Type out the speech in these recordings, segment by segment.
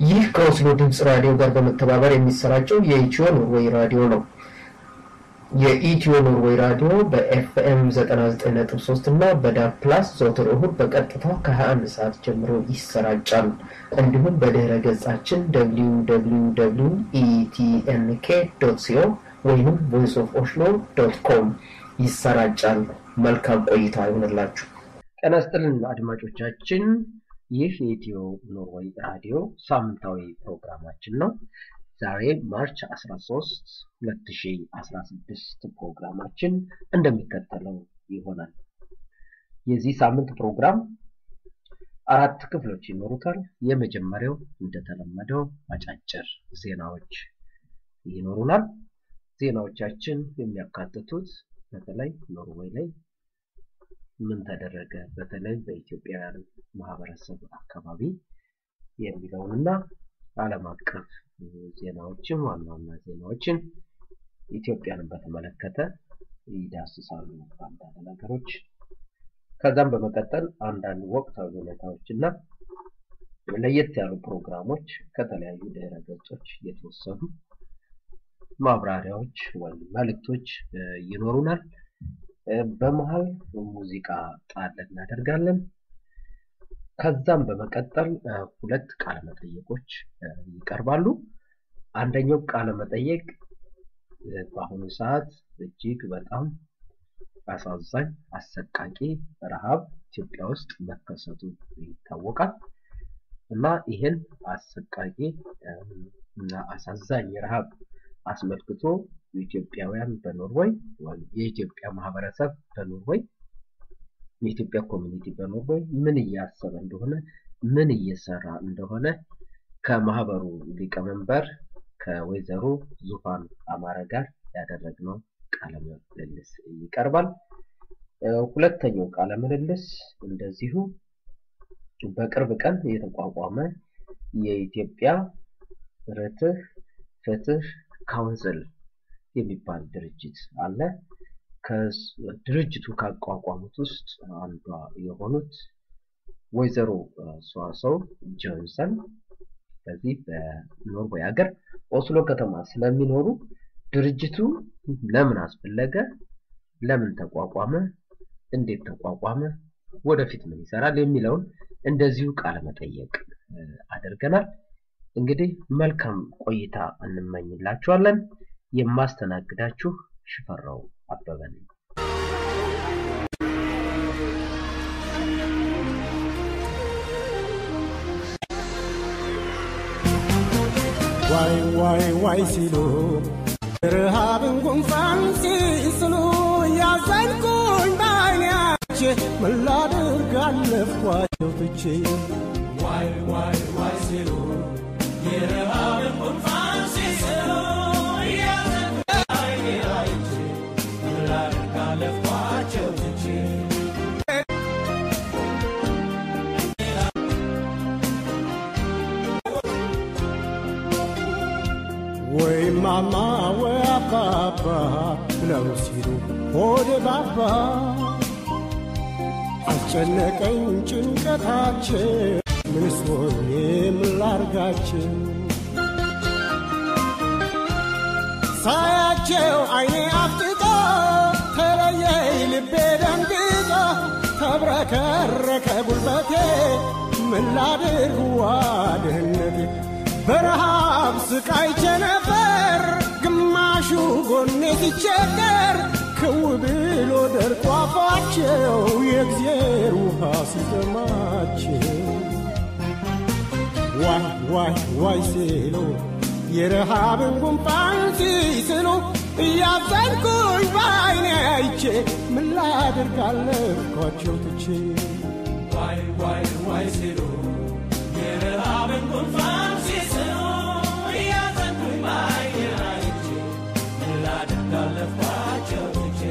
ይህ ከኦስሎ ድምፅ ራዲዮ ጋር በመተባበር የሚሰራጨው የኢትዮ ኖርዌይ ራዲዮ ነው። የኢትዮ ኖርዌይ ራዲዮ በኤፍኤም 99.3 እና በዳብ ፕላስ ዘወትር እሁድ በቀጥታ ከ21 ሰዓት ጀምሮ ይሰራጫል። እንዲሁም በድህረ ገጻችን www ኢቲኤንኬ ዶት ሲኦ ወይም ቮይስ ኦፍ ኦስሎ ዶት ኮም ይሰራጫል። መልካም ቆይታ ይሆንላችሁ። ጤና ይስጥልን አድማጮቻችን። ይህ የኢትዮ ኖርዌይ ራዲዮ ሳምንታዊ ፕሮግራማችን ነው። ዛሬ ማርች 13 2016 ፕሮግራማችን እንደሚከተለው ይሆናል። የዚህ ሳምንት ፕሮግራም አራት ክፍሎች ይኖሩታል። የመጀመሪያው እንደተለመደው አጫጭር ዜናዎች ይኖሩናል። ዜናዎቻችን የሚያካትቱት በተለይ ኖርዌይ ላይ ምን ተደረገ፣ በተለይ በኢትዮጵያውያን ማህበረሰብ አካባቢ የሚለውንና ዓለም አቀፍ ዜናዎችን ዋና ዋና ዜናዎችን ኢትዮጵያን በተመለከተ ይዳስሳሉ አንዳንድ ነገሮች። ከዛም በመቀጠል አንዳንድ ወቅታዊ ሁኔታዎች እና ለየት ያሉ ፕሮግራሞች ከተለያዩ ድህረ ገጾች የተወሰዱ ማብራሪያዎች ወይም መልእክቶች ይኖሩናል። በመሀል ሙዚቃ ጣል እናደርጋለን። ከዛም በመቀጠል ሁለት ቃለ መጠየቆች ይቀርባሉ። አንደኛው ቃለ መጠየቅ በአሁኑ ሰዓት እጅግ በጣም አሳዛኝ አሰቃቂ ረሃብ ኢትዮጵያ ውስጥ መከሰቱ ይታወቃል እና ይህን አሰቃቂ እና አሳዛኝ ረሃብ አስመልክቶ ኢትዮጵያውያን በኖርዌይ ወይም የኢትዮጵያ ማህበረሰብ በኖርዌይ የኢትዮጵያ ኮሚኒቲ በኖርዌይ ምን እያሰበ እንደሆነ ምን እየሰራ እንደሆነ ከማህበሩ ሊቀመንበር ከወይዘሮ ዙፋን አማረ ጋር ያደረግነው ቃለ ምልልስ ይቀርባል። ሁለተኛው ቃለ ምልልስ እንደዚሁ በቅርብ ቀን የተቋቋመ የኢትዮጵያ ርትህ ፍትህ ካውንስል የሚባል ድርጅት አለ። ከድርጅቱ ካቋቋሙት ውስጥ አንዷ የሆኑት ወይዘሮ ሰዋሰው ጆንሰን በዚህ በኖርዌይ ሀገር ኦስሎ ከተማ ስለሚኖሩ ድርጅቱ ለምን አስፈለገ፣ ለምን ተቋቋመ፣ እንዴት ተቋቋመ፣ ወደፊት ምን ይሰራል የሚለውን እንደዚሁ ቃለ መጠየቅ አድርገናል። እንግዲህ መልካም ቆይታ እንመኝላችኋለን። የማስተናግዳችሁ ሽፈራው አበበ ነኝ። ዋይ ዋይ ዋይ ሲሉ ረሃብን ጉንፋን ሲስሉ ያዘንኩኝ በዓይናቼ ምን ላድርግ አለፍኳቸው ትቼ ዋይ ዋይ ዋይ ሲሉ የረሃብን ጉንፋን ሲስሉ ያዘንኩኝ በዓይናቼ ምን ላድርግ አለፍኳቸው ትቼ ወይ ማማ ወይ አባባ ብለው ሲሉ ሆዴ ባባ አስጨነቀኝ ጭንቀታቸው ምንስ ሆኜ ምን ላርጋቸው ሳያቸው አይኔ አፍጥጦ ተለየኝ ልቤ ደንግጦ ተብረከረከ ጉልበቴ ምን ላድርግ ዋድህነቴ በረሃብ ስቃይቼ ነበር ግማሹ ጎኔ ሲቸገር ክው ብሎ ደርቆ አፋቸው የእግዜር ውሃ ሲጠማቸው ዋይ ዋይ ዋይ ሲሉ የረሃብን ጉንፋን ሲስሉ እያዘንኩኝ በዓይኔ አይቼ ምን ላድርግ አለፍኳቸው ትቼ ዋይ ዋይ ዋይ ሲሉ የረሃብን ጉንፋን ሲስሉ እያዘንኩኝ በዓይኔ አይቼ ምን ላድርግ አለፍኳቸው ትቼ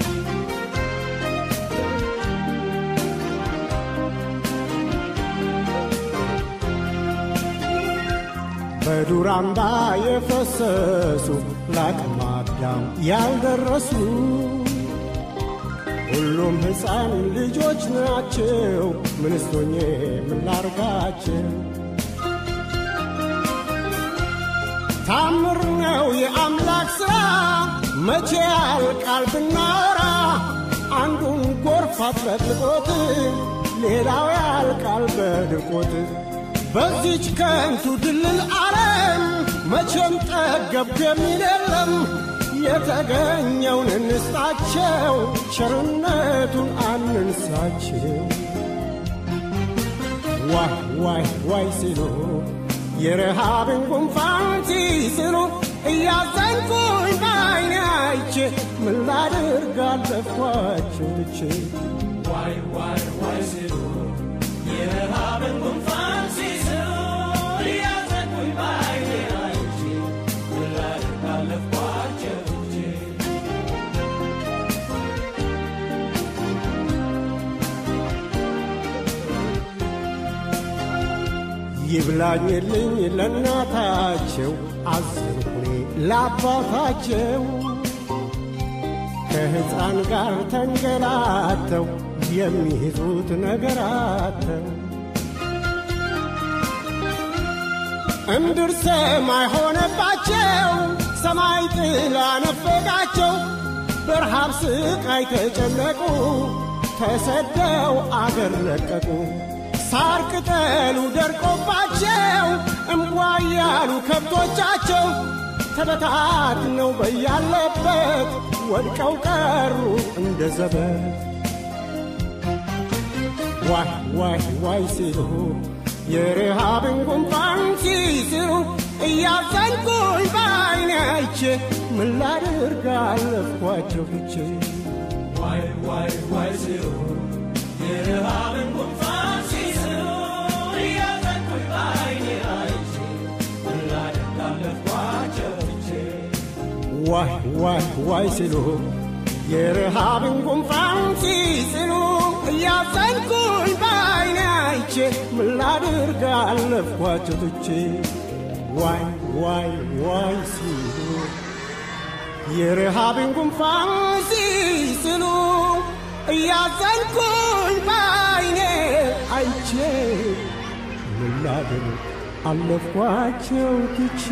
በዱር አምባ የፈሰሱ ለአቅመ አዳም ያልደረሱ ሁሉም ሕፃን ልጆች ናቸው። ምንስቶኜ ምን ላርጋቸው? ታምር ነው የአምላክ ሥራ መቼ ያልቃል ብናወራ አንዱን ጎርፍ አጥለቅልቆት ሌላው ያልቃል በድርቆት በዚች ከንቱ ድልል ዓለም መቼም ጠገብኩ የሚል የለም የተገኘውን እንስጣቸው ቸርነቱን አንንሳቸው ዋይ ዋይ ዋይ ሲሉ የረሃብን ጉንፋን ሲስሉ እያዘንኩኝ በዓይኔ አይቼ ምን ላድርግ አለፍኳቸው ትቼ ዋይ ዋይ ዋይ ሲሉ የረሃብን ጉንፋን ሲስሉ እያዘንኩኝ በዓይኔ አይቼ ምን ላድርግ አለፍኳቸው ትቼ ይብላኝልኝ ለእናታቸው አዘንኩኔ ለአባታቸው ከሕፃን ጋር ተንገላተው የሚይዙት ነገር አተው እምድር ሰማይ ሆነባቸው ሰማይ ጥላ ነፈቃቸው በረሃብ ስቃይ ተጨነቁ ተሰደው አገር ለቀቁ ሳር ቅጠሉ ደርቆባቸው እምቧ ያሉ ከብቶቻቸው ተበታትነው በያለበት ወድቀው ቀሩ እንደ ዘበት ዋይ ዋይ ዋይ ሲሉ የረሃብን ጉንፋን ሲስሉ እያዘንኩኝ በዓይኔ አይቼ ምን ላድርግ አለፍኳቸው ትቼ ዋይ ዋይ ዋይ ሲሉ የረሃብን ጉንፋን ሲስሉ እያዘንኩኝ በዓይኔ አይቼ ምን ላድርግ አለፍኳቸው ትቼ ዋይ ዋይ ዋይ ሲሉ የረሃብን ጉንፋን ሲስሉ እያዘንኩኝ በዓይኔ አይቼ ምን ላድርግ አለፍኳቸው ትቼ ዋይ ዋይ ዋይ ሲሉ የረሃብን ጉንፋን ሲስሉ እያዘንኩኝ በዓይኔ አይቼ ምን ላድርግ አለፍኳቸው ትቼ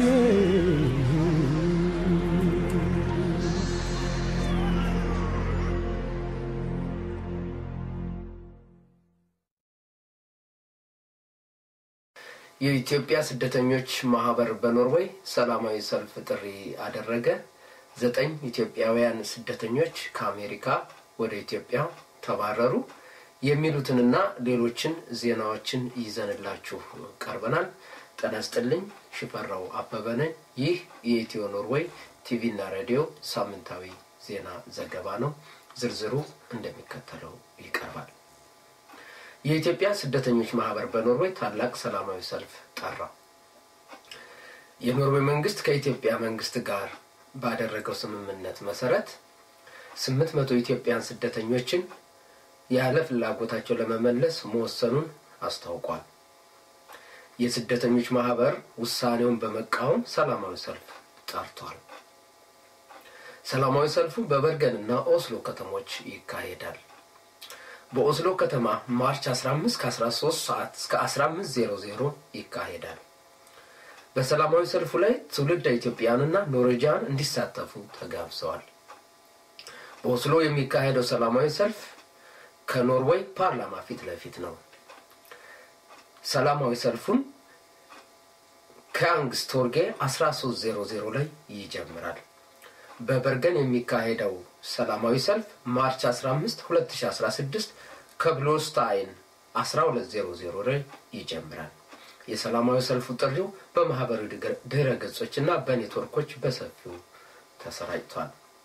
የኢትዮጵያ ስደተኞች ማህበር በኖርዌይ ሰላማዊ ሰልፍ ጥሪ አደረገ። ዘጠኝ ኢትዮጵያውያን ስደተኞች ከአሜሪካ ወደ ኢትዮጵያ ተባረሩ። የሚሉትንና ሌሎችን ዜናዎችን ይዘንላችሁ ቀርበናል። ጤና ይስጥልኝ። ሽፈራው አበበ ነኝ። ይህ የኢትዮ ኖርዌይ ቲቪና ሬዲዮ ሳምንታዊ ዜና ዘገባ ነው። ዝርዝሩ እንደሚከተለው ይቀርባል። የኢትዮጵያ ስደተኞች ማህበር በኖርዌይ ታላቅ ሰላማዊ ሰልፍ ጠራ። የኖርዌይ መንግስት ከኢትዮጵያ መንግስት ጋር ባደረገው ስምምነት መሰረት ስምንት መቶ ኢትዮጵያን ስደተኞችን ያለ ፍላጎታቸው ለመመለስ መወሰኑን አስታውቋል። የስደተኞች ማህበር ውሳኔውን በመቃወም ሰላማዊ ሰልፍ ጠርቷል። ሰላማዊ ሰልፉ በበርገን እና ኦስሎ ከተሞች ይካሄዳል። በኦስሎ ከተማ ማርች 15 ከ13 ሰዓት እስከ 1500 ይካሄዳል። በሰላማዊ ሰልፉ ላይ ትውልደ ኢትዮጵያውያንና ኖርዌጂያን እንዲሳተፉ ተጋብዘዋል። በኦስሎ የሚካሄደው ሰላማዊ ሰልፍ ከኖርዌይ ፓርላማ ፊት ለፊት ነው። ሰላማዊ ሰልፉን ከያንግስቶርጌ 1300 ላይ ይጀምራል። በበርገን የሚካሄደው ሰላማዊ ሰልፍ ማርች 15 2016 ከብሎስታይን 1200 ላይ ይጀምራል። የሰላማዊ ሰልፉ ጥሪው በማህበራዊ ድረ ገጾች እና በኔትወርኮች በሰፊው ተሰራጭቷል።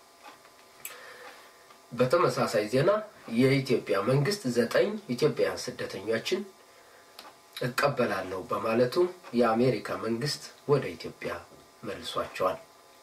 በተመሳሳይ ዜና የኢትዮጵያ መንግስት ዘጠኝ ኢትዮጵያውያን ስደተኞችን እቀበላለሁ በማለቱ የአሜሪካ መንግስት ወደ ኢትዮጵያ መልሷቸዋል።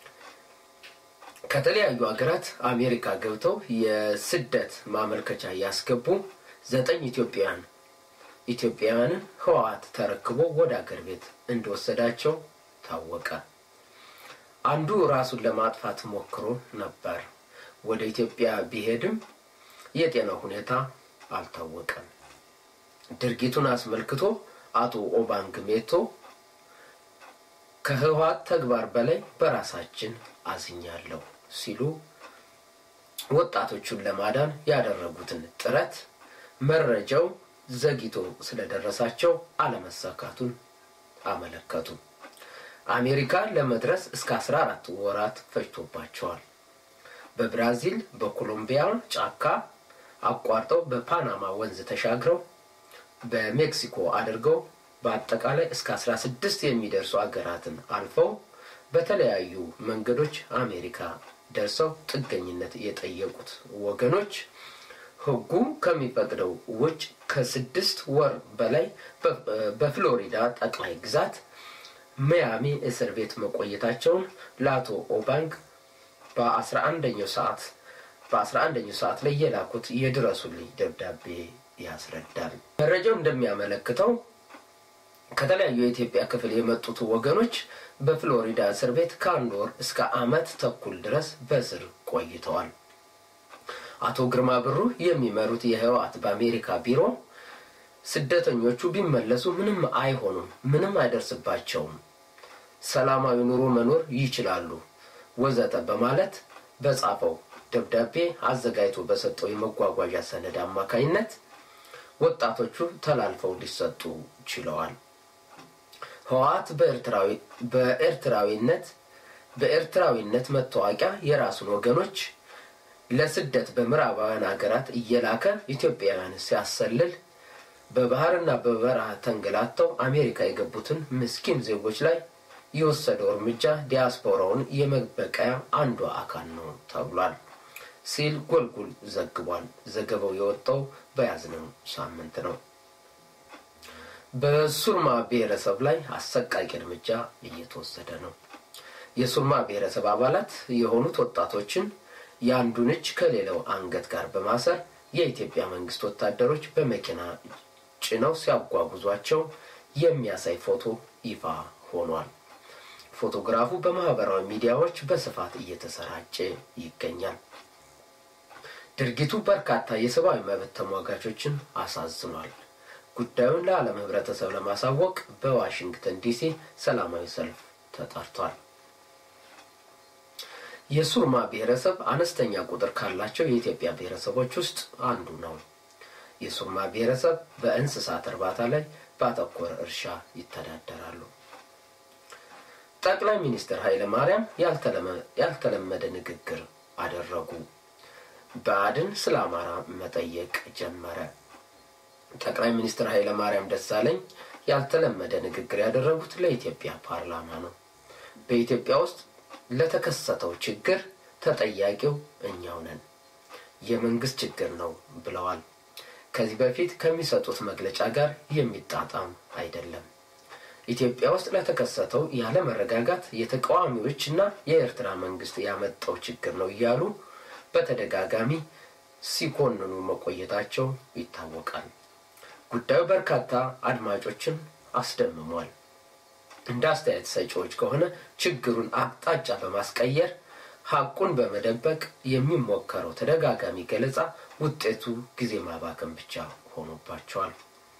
ከተለያዩ ሀገራት አሜሪካ ገብተው የስደት ማመልከቻ ያስገቡ ዘጠኝ ኢትዮጵያውያን ኢትዮጵያውያንን ህወሓት ተረክቦ ወደ አገር ቤት እንደወሰዳቸው ታወቀ። አንዱ ራሱን ለማጥፋት ሞክሮ ነበር። ወደ ኢትዮጵያ ቢሄድም የጤና ሁኔታ አልታወቀም። ድርጊቱን አስመልክቶ አቶ ኦባንግ ሜቶ ከህወሓት ተግባር በላይ በራሳችን አዝኛለሁ ሲሉ ወጣቶቹን ለማዳን ያደረጉትን ጥረት መረጃው ዘግይቶ ስለደረሳቸው አለመሳካቱን አመለከቱ። አሜሪካ ለመድረስ እስከ 14 ወራት ፈጅቶባቸዋል። በብራዚል በኮሎምቢያ ጫካ አቋርጠው በፓናማ ወንዝ ተሻግረው በሜክሲኮ አድርገው በአጠቃላይ እስከ 16 የሚደርሱ አገራትን አልፈው በተለያዩ መንገዶች አሜሪካ ደርሰው ጥገኝነት የጠየቁት ወገኖች ህጉ ከሚፈቅደው ውጭ ከስድስት ወር በላይ በፍሎሪዳ ጠቅላይ ግዛት ሚያሚ እስር ቤት መቆየታቸውን ለአቶ ኦባንግ በአስራ አንደኛው ሰዓት በአስራ አንደኛው ሰዓት ላይ የላኩት የድረሱልኝ ደብዳቤ ያስረዳል። መረጃው እንደሚያመለክተው ከተለያዩ የኢትዮጵያ ክፍል የመጡት ወገኖች በፍሎሪዳ እስር ቤት ከአንድ ወር እስከ ዓመት ተኩል ድረስ በእስር ቆይተዋል። አቶ ግርማ ብሩ የሚመሩት የህወሓት በአሜሪካ ቢሮ ስደተኞቹ ቢመለሱ ምንም አይሆኑም፣ ምንም አይደርስባቸውም፣ ሰላማዊ ኑሮ መኖር ይችላሉ ወዘተ በማለት በጻፈው ደብዳቤ አዘጋጅቶ በሰጠው የመጓጓዣ ሰነድ አማካኝነት ወጣቶቹ ተላልፈው ሊሰጡ ችለዋል። ህወሓት በኤርትራዊነት በኤርትራዊነት መታወቂያ የራሱን ወገኖች ለስደት በምዕራባውያን ሀገራት እየላከ ኢትዮጵያውያን ሲያሰልል በባህርና በበረሃ ተንገላተው አሜሪካ የገቡትን ምስኪን ዜጎች ላይ የወሰደው እርምጃ ዲያስፖራውን የመበቀያ አንዱ አካል ነው ተብሏል ሲል ጎልጉል ዘግቧል። ዘገባው የወጣው በያዝነው ሳምንት ነው። በሱርማ ብሔረሰብ ላይ አሰቃቂ እርምጃ እየተወሰደ ነው። የሱርማ ብሔረሰብ አባላት የሆኑት ወጣቶችን የአንዱን እጅ ከሌላው አንገት ጋር በማሰር የኢትዮጵያ መንግስት ወታደሮች በመኪና ጭነው ሲያጓጉዟቸው የሚያሳይ ፎቶ ይፋ ሆኗል። ፎቶግራፉ በማህበራዊ ሚዲያዎች በስፋት እየተሰራጨ ይገኛል። ድርጊቱ በርካታ የሰብአዊ መብት ተሟጋቾችን አሳዝኗል። ጉዳዩን ለዓለም ህብረተሰብ ለማሳወቅ በዋሽንግተን ዲሲ ሰላማዊ ሰልፍ ተጠርቷል። የሱርማ ብሔረሰብ አነስተኛ ቁጥር ካላቸው የኢትዮጵያ ብሔረሰቦች ውስጥ አንዱ ነው። የሱርማ ብሔረሰብ በእንስሳት እርባታ ላይ ባተኮረ እርሻ ይተዳደራሉ። ጠቅላይ ሚኒስትር ኃይለ ማርያም ያልተለመደ ንግግር አደረጉ። ብአዴን ስለ አማራ መጠየቅ ጀመረ። ጠቅላይ ሚኒስትር ኃይለ ማርያም ደሳለኝ ያልተለመደ ንግግር ያደረጉት ለኢትዮጵያ ፓርላማ ነው። በኢትዮጵያ ውስጥ ለተከሰተው ችግር ተጠያቂው እኛው ነን፣ የመንግስት ችግር ነው ብለዋል። ከዚህ በፊት ከሚሰጡት መግለጫ ጋር የሚጣጣም አይደለም። ኢትዮጵያ ውስጥ ለተከሰተው ያለመረጋጋት የተቃዋሚዎችና የኤርትራ መንግስት ያመጣው ችግር ነው እያሉ በተደጋጋሚ ሲኮንኑ መቆየታቸው ይታወቃል። ጉዳዩ በርካታ አድማጮችን አስደምሟል። እንደ አስተያየት ሰጪዎች ከሆነ ችግሩን አቅጣጫ በማስቀየር ሀቁን በመደበቅ የሚሞከረው ተደጋጋሚ ገለጻ ውጤቱ ጊዜ ማባከን ብቻ ሆኖባቸዋል።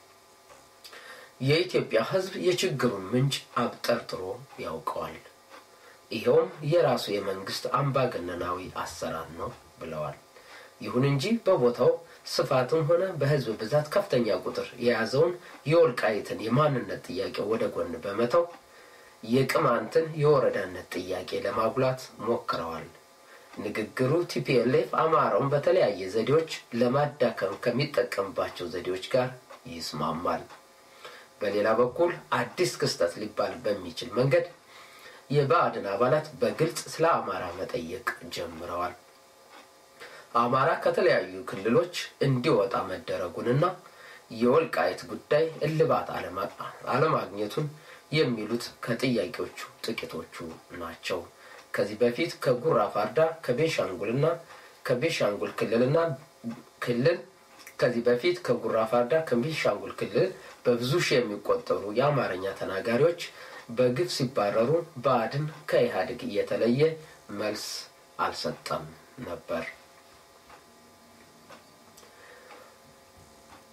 የኢትዮጵያ ሕዝብ የችግሩን ምንጭ አብጠርጥሮ ያውቀዋል። ይኸውም የራሱ የመንግስት አምባገነናዊ አሰራር ነው ብለዋል። ይሁን እንጂ በቦታው ስፋትም ሆነ በህዝብ ብዛት ከፍተኛ ቁጥር የያዘውን የወልቃይትን የማንነት ጥያቄ ወደ ጎን በመተው የቅማንትን የወረዳነት ጥያቄ ለማጉላት ሞክረዋል። ንግግሩ ቲፒኤልኤፍ አማራውን በተለያየ ዘዴዎች ለማዳከም ከሚጠቀምባቸው ዘዴዎች ጋር ይስማማል። በሌላ በኩል አዲስ ክስተት ሊባል በሚችል መንገድ የብአዴን አባላት በግልጽ ስለ አማራ መጠየቅ ጀምረዋል። አማራ ከተለያዩ ክልሎች እንዲወጣ መደረጉንና የወልቃይት ጉዳይ እልባት አለማግኘቱን የሚሉት ከጥያቄዎቹ ጥቂቶቹ ናቸው። ከዚህ በፊት ከጉራ ፋርዳ ከቤሻንጉልና ከቤሻንጉል ክልልና ክልል ከዚህ በፊት ከጉራ ፋርዳ ከቤሻንጉል ክልል በብዙ ሺህ የሚቆጠሩ የአማርኛ ተናጋሪዎች በግፍ ሲባረሩ ብአዴን ከኢህአዴግ እየተለየ መልስ አልሰጠም ነበር።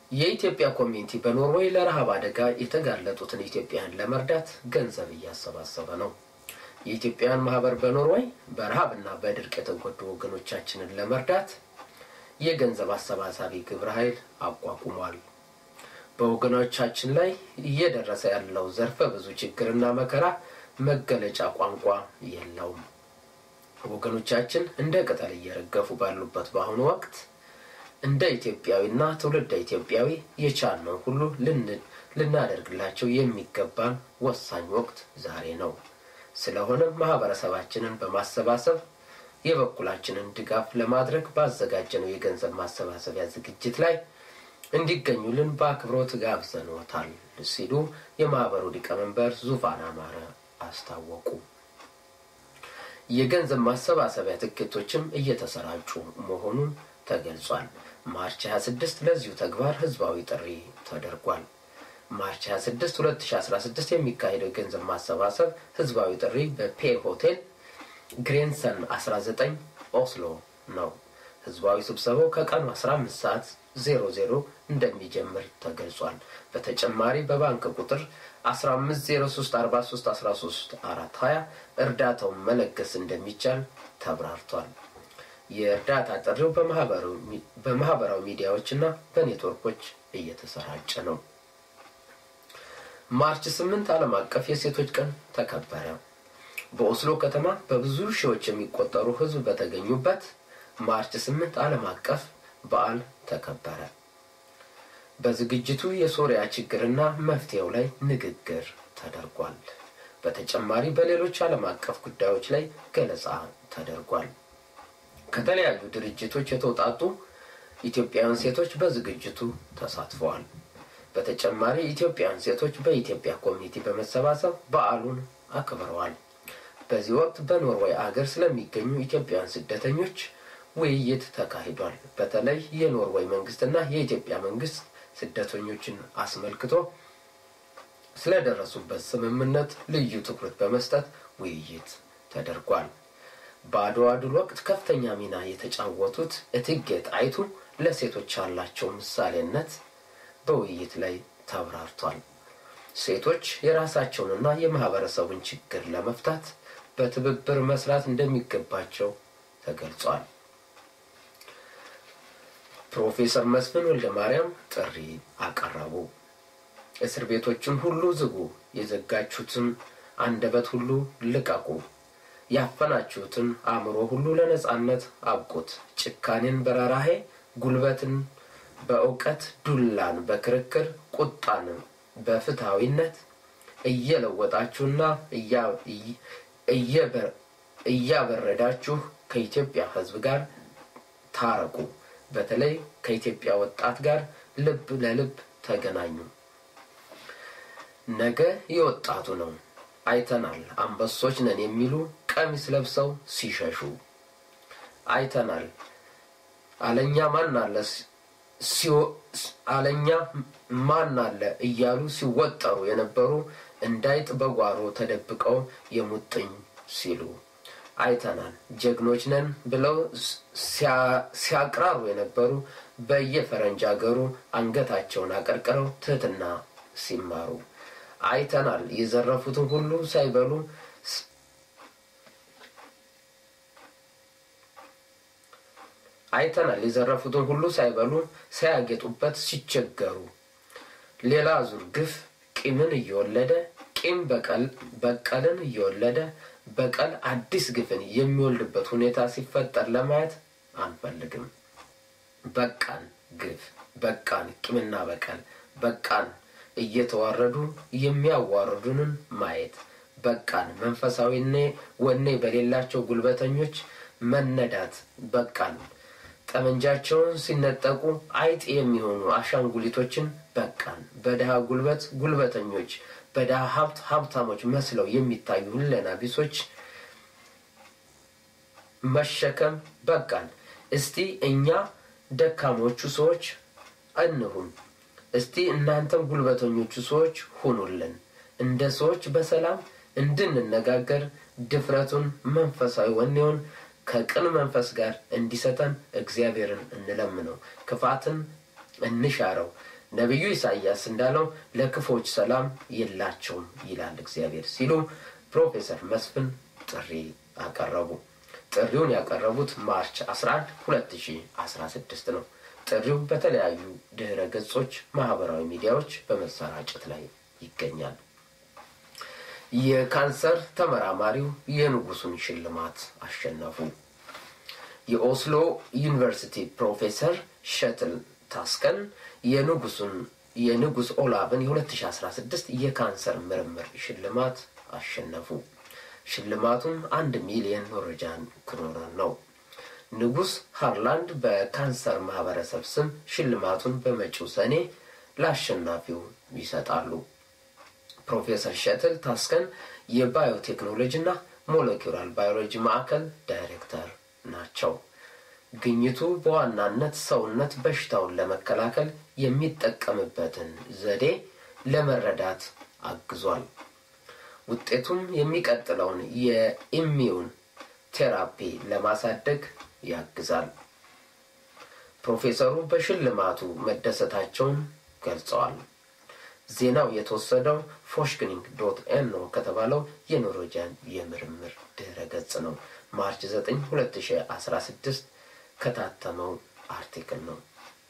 የኢትዮጵያ ኮሚኒቲ በኖርዌይ ለረሃብ አደጋ የተጋለጡትን ኢትዮጵያን ለመርዳት ገንዘብ እያሰባሰበ ነው። የኢትዮጵያውያን ማህበር በኖርዌይ በረሃብና በድርቅ የተጎዱ ወገኖቻችንን ለመርዳት የገንዘብ አሰባሳቢ ግብረ ኃይል አቋቁሟል። በወገኖቻችን ላይ እየደረሰ ያለው ዘርፈ ብዙ ችግርና መከራ መገለጫ ቋንቋ የለውም። ወገኖቻችን እንደ ቅጠል እየረገፉ ባሉበት በአሁኑ ወቅት እንደ ኢትዮጵያዊና ትውልደ ኢትዮጵያዊ የቻልነው ሁሉ ልናደርግላቸው የሚገባን ወሳኝ ወቅት ዛሬ ነው። ስለሆነም ማህበረሰባችንን በማሰባሰብ የበኩላችንን ድጋፍ ለማድረግ ባዘጋጀነው የገንዘብ ማሰባሰቢያ ዝግጅት ላይ እንዲገኙልን በአክብሮት ጋብዘንዎታል ሲሉ የማህበሩ ሊቀመንበር ዙፋን አማረ አስታወቁ። የገንዘብ ማሰባሰቢያ ትኬቶችም እየተሰራጩ መሆኑን ተገልጿል። ማርች 26 ለዚሁ ተግባር ህዝባዊ ጥሪ ተደርጓል። ማርች 26 2016 የሚካሄደው የገንዘብ ማሰባሰብ ህዝባዊ ጥሪ በፔ ሆቴል ግሬንሰን 19 ኦስሎ ነው። ህዝባዊ ስብሰባው ከቀኑ 15 ሰዓት 00 እንደሚጀምር ተገልጿል። በተጨማሪ በባንክ ቁጥር 1503431320 እርዳታውን መለገስ እንደሚቻል ተብራርቷል። የእርዳታ ጥሪው በማህበራዊ ሚዲያዎች እና በኔትወርኮች እየተሰራጨ ነው። ማርች 8 ዓለም አቀፍ የሴቶች ቀን ተከበረ። በኦስሎ ከተማ በብዙ ሺዎች የሚቆጠሩ ህዝብ በተገኙበት ማርች 8 ዓለም አቀፍ በዓል ተከበረ። በዝግጅቱ የሶሪያ ችግርና መፍትሄው ላይ ንግግር ተደርጓል። በተጨማሪ በሌሎች ዓለም አቀፍ ጉዳዮች ላይ ገለጻ ተደርጓል። ከተለያዩ ድርጅቶች የተውጣጡ ኢትዮጵያውያን ሴቶች በዝግጅቱ ተሳትፈዋል። በተጨማሪ ኢትዮጵያውያን ሴቶች በኢትዮጵያ ኮሚኒቲ በመሰባሰብ በዓሉን አክብረዋል። በዚህ ወቅት በኖርዌይ አገር ስለሚገኙ ኢትዮጵያውያን ስደተኞች ውይይት ተካሂዷል። በተለይ የኖርዌይ መንግስትና የኢትዮጵያ መንግስት ስደተኞችን አስመልክቶ ስለደረሱበት ስምምነት ልዩ ትኩረት በመስጠት ውይይት ተደርጓል። በአድዋ ድል ወቅት ከፍተኛ ሚና የተጫወቱት እቴጌ ጣይቱ ለሴቶች ያላቸው ምሳሌነት በውይይት ላይ ተብራርቷል። ሴቶች የራሳቸውንና የማህበረሰቡን ችግር ለመፍታት በትብብር መስራት እንደሚገባቸው ተገልጿል። ፕሮፌሰር መስፍን ወልደ ማርያም ጥሪ አቀረቡ። እስር ቤቶችን ሁሉ ዝጉ፣ የዘጋችሁትን አንደበት ሁሉ ልቀቁ፣ ያፈናችሁትን አእምሮ ሁሉ ለነጻነት አብቁት፣ ጭካኔን በረራሄ ጉልበትን በእውቀት ዱላን በክርክር ቁጣን በፍትሐዊነት እየለወጣችሁና እያበረዳችሁ ከኢትዮጵያ ሕዝብ ጋር ታረቁ። በተለይ ከኢትዮጵያ ወጣት ጋር ልብ ለልብ ተገናኙ። ነገ የወጣቱ ነው። አይተናል። አንበሶች ነን የሚሉ ቀሚስ ለብሰው ሲሸሹ አይተናል። አለኛ ማን አለ አለኛ ማን አለ እያሉ ሲወጠሩ የነበሩ እንዳይጥ በጓሮ ተደብቀው የሙጥኝ ሲሉ አይተናል። ጀግኖች ነን ብለው ሲያቅራሩ የነበሩ በየፈረንጅ ሀገሩ አንገታቸውን አቀርቅረው ትህትና ሲማሩ አይተናል። የዘረፉትን ሁሉ ሳይበሉ አይተናል። የዘረፉትን ሁሉ ሳይበሉ ሳያጌጡበት ሲቸገሩ ሌላ ዙር ግፍ ቂምን እየወለደ ቂም በቀልን እየወለደ በቀል አዲስ ግፍን የሚወልድበት ሁኔታ ሲፈጠር ለማየት አንፈልግም። በቃን ግፍ፣ በቃን ቂምና በቀል፣ በቃን እየተዋረዱ የሚያዋርዱንን ማየት፣ በቃን መንፈሳዊኔ ወኔ በሌላቸው ጉልበተኞች መነዳት፣ በቃን ጠመንጃቸውን ሲነጠቁ አይጥ የሚሆኑ አሻንጉሊቶችን በቃን። በድሃ ጉልበት ጉልበተኞች፣ በድሃ ሀብት ሀብታሞች መስለው የሚታዩ ሁለና ቢሶች መሸከም በቃን። እስቲ እኛ ደካሞቹ ሰዎች እንሁን። እስቲ እናንተም ጉልበተኞቹ ሰዎች ሁኑልን። እንደ ሰዎች በሰላም እንድንነጋገር ድፍረቱን፣ መንፈሳዊ ወኔውን ከቅን መንፈስ ጋር እንዲሰጠን እግዚአብሔርን እንለምነው። ክፋትን እንሻረው። ነቢዩ ኢሳይያስ እንዳለው ለክፎች ሰላም የላቸውም ይላል እግዚአብሔር ሲሉ ፕሮፌሰር መስፍን ጥሪ አቀረቡ። ጥሪውን ያቀረቡት ማርች 11 2016 ነው። ጥሪው በተለያዩ ድህረ ገጾች፣ ማህበራዊ ሚዲያዎች በመሰራጨት ላይ ይገኛል። የካንሰር ተመራማሪው የንጉሱን ሽልማት አሸነፉ። የኦስሎ ዩኒቨርሲቲ ፕሮፌሰር ሸትል ታስከን የንጉሱን የንጉስ ኦላቭን የ2016 የካንሰር ምርምር ሽልማት አሸነፉ። ሽልማቱም አንድ ሚሊዮን ኖርዌጂያን ክሮነር ነው። ንጉስ ሃርላንድ በካንሰር ማህበረሰብ ስም ሽልማቱን በመጪው ሰኔ ለአሸናፊው ይሰጣሉ። ፕሮፌሰር ሸትል ታስከን የባዮቴክኖሎጂ እና ሞለኪውላር ባዮሎጂ ማዕከል ዳይሬክተር ናቸው። ግኝቱ በዋናነት ሰውነት በሽታውን ለመከላከል የሚጠቀምበትን ዘዴ ለመረዳት አግዟል። ውጤቱም የሚቀጥለውን የኢሚዩን ቴራፒ ለማሳደግ ያግዛል። ፕሮፌሰሩ በሽልማቱ መደሰታቸውን ገልጸዋል። ዜናው የተወሰደው ፎሽክኒንግ ዶት ኤኖ ከተባለው የኖርዌጂያን የምርምር ድህረ ገጽ ነው። ማርች 9 2016 ከታተመው አርቲክል ነው።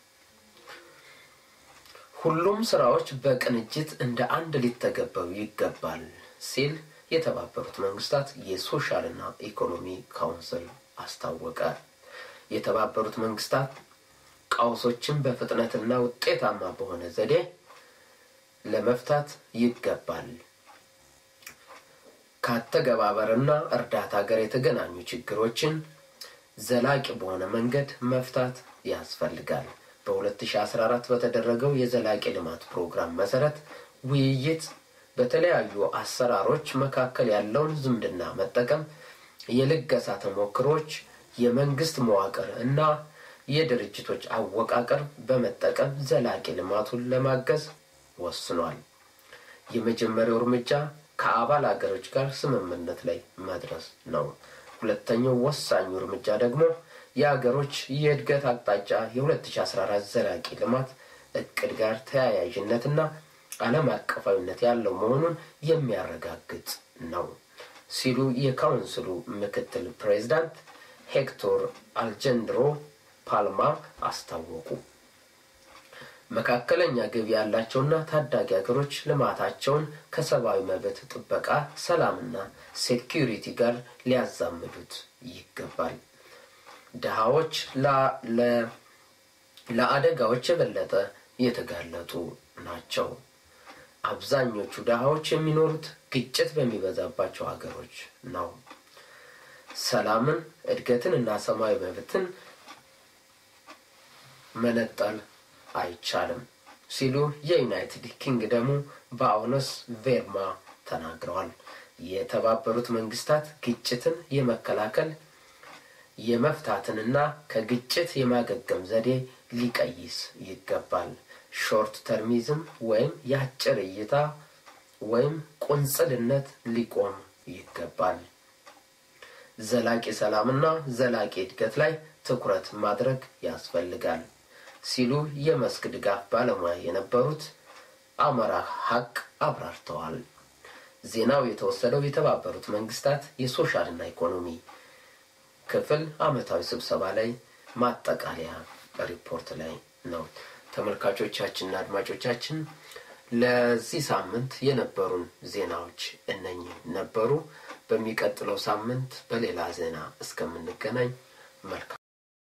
ሁሉም ስራዎች በቅንጅት እንደ አንድ ሊተገበሩ ይገባል ሲል የተባበሩት መንግስታት የሶሻልና ኢኮኖሚ ካውንስል አስታወቀ። የተባበሩት መንግስታት ቀውሶችን በፍጥነትና ውጤታማ በሆነ ዘዴ ለመፍታት ይገባል። ከአተገባበርና እርዳታ ጋር የተገናኙ ችግሮችን ዘላቂ በሆነ መንገድ መፍታት ያስፈልጋል። በ2014 በተደረገው የዘላቂ ልማት ፕሮግራም መሰረት ውይይት በተለያዩ አሰራሮች መካከል ያለውን ዝምድና መጠቀም፣ የልገሳ ተሞክሮች፣ የመንግስት መዋቅር እና የድርጅቶች አወቃቀር በመጠቀም ዘላቂ ልማቱን ለማገዝ ወስኗል። የመጀመሪያው እርምጃ ከአባል አገሮች ጋር ስምምነት ላይ መድረስ ነው። ሁለተኛው ወሳኙ እርምጃ ደግሞ የሀገሮች የእድገት አቅጣጫ የ2014 ዘላቂ ልማት እቅድ ጋር ተያያዥነትና ዓለም አቀፋዊነት ያለው መሆኑን የሚያረጋግጥ ነው ሲሉ የካውንስሉ ምክትል ፕሬዚዳንት ሄክቶር አልጀንድሮ ፓልማ አስታወቁ። መካከለኛ ገቢ ያላቸውና ታዳጊ ሀገሮች ልማታቸውን ከሰብአዊ መብት ጥበቃ፣ ሰላምና ሴኪሪቲ ጋር ሊያዛምዱት ይገባል። ድሃዎች ለአደጋዎች የበለጠ የተጋለጡ ናቸው። አብዛኞቹ ድሃዎች የሚኖሩት ግጭት በሚበዛባቸው ሀገሮች ነው። ሰላምን፣ እድገትን እና ሰብአዊ መብትን መነጠል አይቻልም ሲሉ የዩናይትድ ኪንግደሙ በአውነስ ቬርማ ተናግረዋል። የተባበሩት መንግስታት ግጭትን የመከላከል የመፍታትንና ከግጭት የማገገም ዘዴ ሊቀይስ ይገባል። ሾርት ተርሚዝም ወይም የአጭር እይታ ወይም ቁንጽልነት ሊቆም ይገባል። ዘላቂ ሰላምና ዘላቂ እድገት ላይ ትኩረት ማድረግ ያስፈልጋል ሲሉ የመስክ ድጋፍ ባለሙያ የነበሩት አመራ ሀቅ አብራርተዋል። ዜናው የተወሰደው የተባበሩት መንግስታት የሶሻልና ኢኮኖሚ ክፍል አመታዊ ስብሰባ ላይ ማጠቃለያ ሪፖርት ላይ ነው። ተመልካቾቻችንና አድማጮቻችን ለዚህ ሳምንት የነበሩን ዜናዎች እነኚህ ነበሩ። በሚቀጥለው ሳምንት በሌላ ዜና እስከምንገናኝ መልካም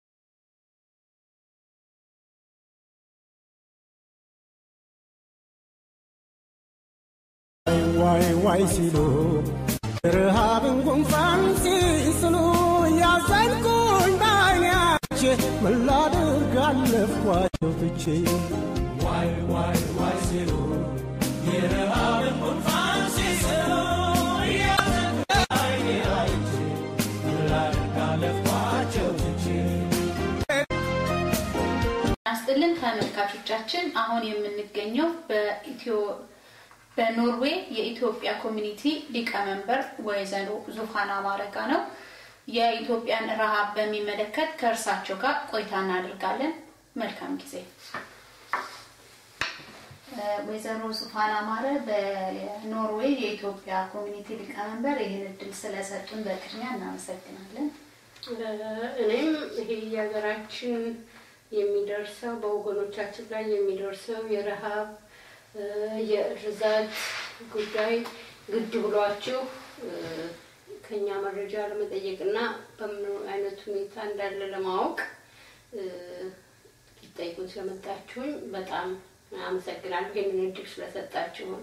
ዋይ ዋይ ሲሉ ረሃብን ጉንፋን ሲስሉ ያዘንኩኝ ባይናች ምን ላድርግ አለፍኳቸው ትቼ ዋይ ዋይ ዋይ ሲሉ የረሃብን ጉንፋን ሲስሉ እያዘንኩኝ አይቼ ምን ላድርግ አለፍኳቸው ትቼ ያስጥልን ተመልካቾቻችን፣ አሁን የምንገኘው በኢትዮ በኖርዌይ የኢትዮጵያ ኮሚኒቲ ሊቀመንበር ወይዘሮ ዙፋን አማረ ጋ ነው። የኢትዮጵያን ረሃብ በሚመለከት ከእርሳቸው ጋር ቆይታ እናደርጋለን። መልካም ጊዜ። ወይዘሮ ሱፋን አማረ በኖርዌይ የኢትዮጵያ ኮሚኒቲ ሊቀመንበር ይህን እድል ስለሰጡን በቅድሚያ እናመሰግናለን። እኔም ይሄ የሀገራችን የሚደርሰው በወገኖቻችን ላይ የሚደርሰው የረሃብ የእርዛት ጉዳይ ግድ ብሏችሁ ከኛ መረጃ ለመጠየቅና በምን አይነት ሁኔታ እንዳለ ለማወቅ ሊጠይቁን ስለመጣችሁኝ በጣም አመሰግናለሁ። ይህንን እድል ስለሰጣችሁን።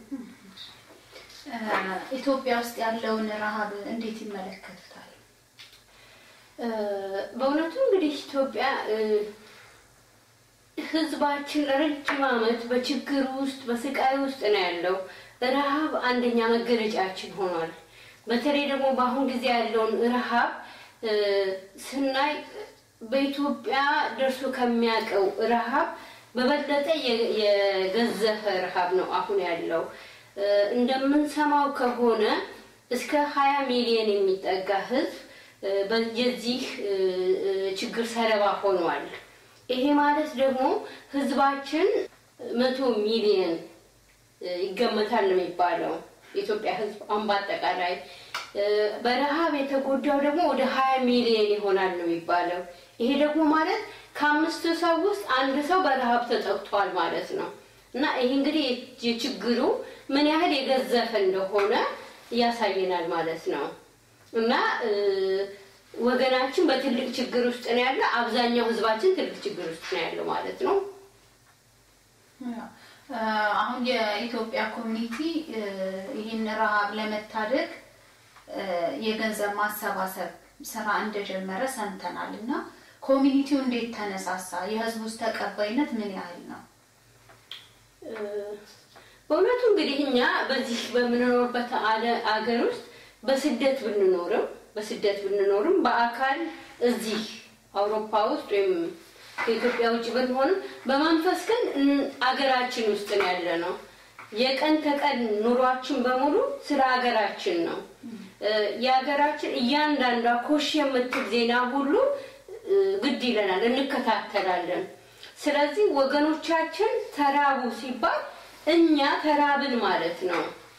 ኢትዮጵያ ውስጥ ያለውን ረሃብ እንዴት ይመለከቱታል? በእውነቱ እንግዲህ ኢትዮጵያ ህዝባችን ለረጅም ዓመት በችግር ውስጥ በስቃይ ውስጥ ነው ያለው። ረሃብ አንደኛ መገለጫችን ሆኗል። በተለይ ደግሞ በአሁን ጊዜ ያለውን ረሃብ ስናይ በኢትዮጵያ ደርሶ ከሚያውቀው ረሃብ በበለጠ የገዘፈ ረሃብ ነው አሁን ያለው። እንደምንሰማው ከሆነ እስከ ሀያ ሚሊዮን የሚጠጋ ህዝብ የዚህ ችግር ሰለባ ሆኗል። ይሄ ማለት ደግሞ ህዝባችን መቶ ሚሊዮን ይገመታል ነው የሚባለው የኢትዮጵያ ህዝብ አሁን በአጠቃላይ በረሃብ የተጎዳው ደግሞ ወደ ሀያ ሚሊዮን ይሆናል ነው የሚባለው። ይሄ ደግሞ ማለት ከአምስት ሰው ውስጥ አንድ ሰው በረሃብ ተጠቅቷል ማለት ነው እና ይሄ እንግዲህ የችግሩ ምን ያህል የገዘፈ እንደሆነ ያሳየናል ማለት ነው እና ወገናችን በትልቅ ችግር ውስጥ ነው ያለ። አብዛኛው ህዝባችን ትልቅ ችግር ውስጥ ነው ያለው ማለት ነው። አሁን የኢትዮጵያ ኮሚኒቲ ይህን ረሃብ ለመታደግ የገንዘብ ማሰባሰብ ስራ እንደጀመረ ሰምተናል እና ኮሚኒቲው እንዴት ተነሳሳ? የህዝብ ውስጥ ተቀባይነት ምን ያህል ነው? በእውነቱ እንግዲህ እኛ በዚህ በምንኖርበት አገር ውስጥ በስደት ብንኖርም በስደት ብንኖርም በአካል እዚህ አውሮፓ ውስጥ ወይም ከኢትዮጵያ ውጭ ብንሆንም በመንፈስ ግን አገራችን ውስጥ ነው ያለ ነው። የቀን ተቀን ኑሯችን በሙሉ ስለ ሀገራችን ነው። የሀገራችን እያንዳንዷ ኮሽ የምትል ዜና ሁሉ ግድ ይለናል፣ እንከታተላለን። ስለዚህ ወገኖቻችን ተራቡ ሲባል እኛ ተራብን ማለት ነው።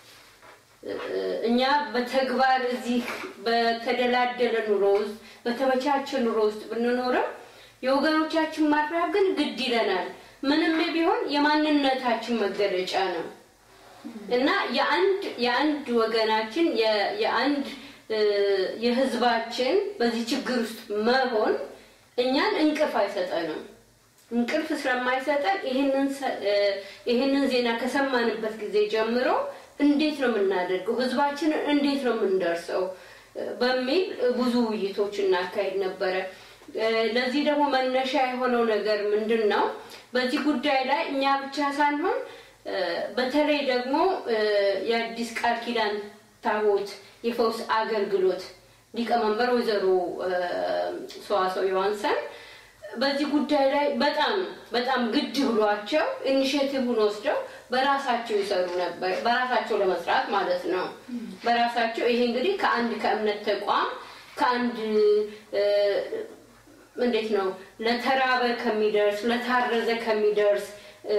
እኛ በተግባር እዚህ በተደላደለ ኑሮ ውስጥ በተመቻቸ ኑሮ ውስጥ ብንኖርም የወገኖቻችን ማራብ ግን ግድ ይለናል። ምንም ቢሆን የማንነታችን መገለጫ ነው እና የአንድ የአንድ ወገናችን የአንድ የህዝባችን በዚህ ችግር ውስጥ መሆን እኛን እንቅልፍ አይሰጠንም። እንቅልፍ ስለማይሰጠን ይህንን ዜና ከሰማንበት ጊዜ ጀምሮ እንዴት ነው የምናደርገው፣ ህዝባችንን እንዴት ነው የምንደርሰው በሚል ብዙ ውይይቶች እናካሄድ ነበረ። ለዚህ ደግሞ መነሻ የሆነው ነገር ምንድን ነው? በዚህ ጉዳይ ላይ እኛ ብቻ ሳንሆን በተለይ ደግሞ የአዲስ ቃል ኪዳን ታቦት የፈውስ አገልግሎት ሊቀመንበር ወይዘሮ ሰዋሰው ዮሐንሰን በዚህ ጉዳይ ላይ በጣም በጣም ግድ ብሏቸው ኢኒሽቲቭን ወስደው በራሳቸው ይሰሩ ነበር። በራሳቸው ለመስራት ማለት ነው። በራሳቸው ይሄ እንግዲህ ከአንድ ከእምነት ተቋም ከአንድ እንዴት ነው ለተራበ ከሚደርስ ለታረዘ ከሚደርስ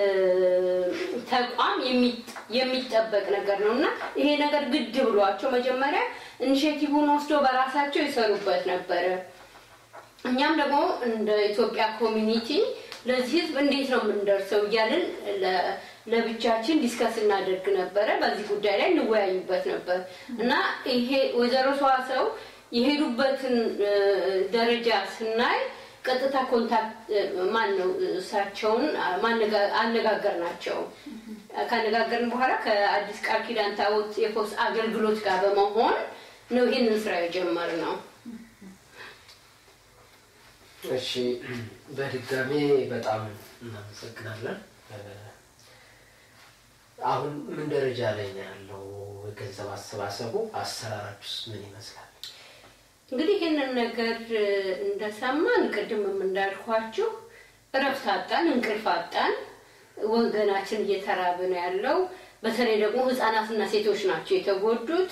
ተቋም የሚጠበቅ ነገር ነው እና ይሄ ነገር ግድ ብሏቸው መጀመሪያ ኢኒሽቲቭን ወስደው በራሳቸው ይሰሩበት ነበረ። እኛም ደግሞ እንደ ኢትዮጵያ ኮሚኒቲ ለዚህ ህዝብ እንዴት ነው የምንደርሰው እያልን ለብቻችን ዲስከስ እናደርግ ነበረ። በዚህ ጉዳይ ላይ እንወያዩበት ነበር እና ይሄ ወይዘሮ ሰዋሰው የሄዱበትን ደረጃ ስናይ ቀጥታ ኮንታክት ማን ነው እሳቸውን አነጋገር ናቸው። ካነጋገርን በኋላ ከአዲስ ቃል ኪዳን ታቦት የፈውስ አገልግሎት ጋር በመሆን ነው ይህንን ስራ የጀመርነው። እሺ በድጋሜ በጣም እናመሰግናለን። አሁን ምን ደረጃ ላይ ነው ያለው የገንዘብ አሰባሰቡ? አሰራራችሁስ ምን ይመስላል? እንግዲህ ይህንን ነገር እንደሰማን ቅድምም እንዳልኳችሁ እረፍት አጣን፣ እንቅልፍ አጣን። ወገናችን እየተራበ ነው ያለው። በተለይ ደግሞ ህጻናትና ሴቶች ናቸው የተጎዱት።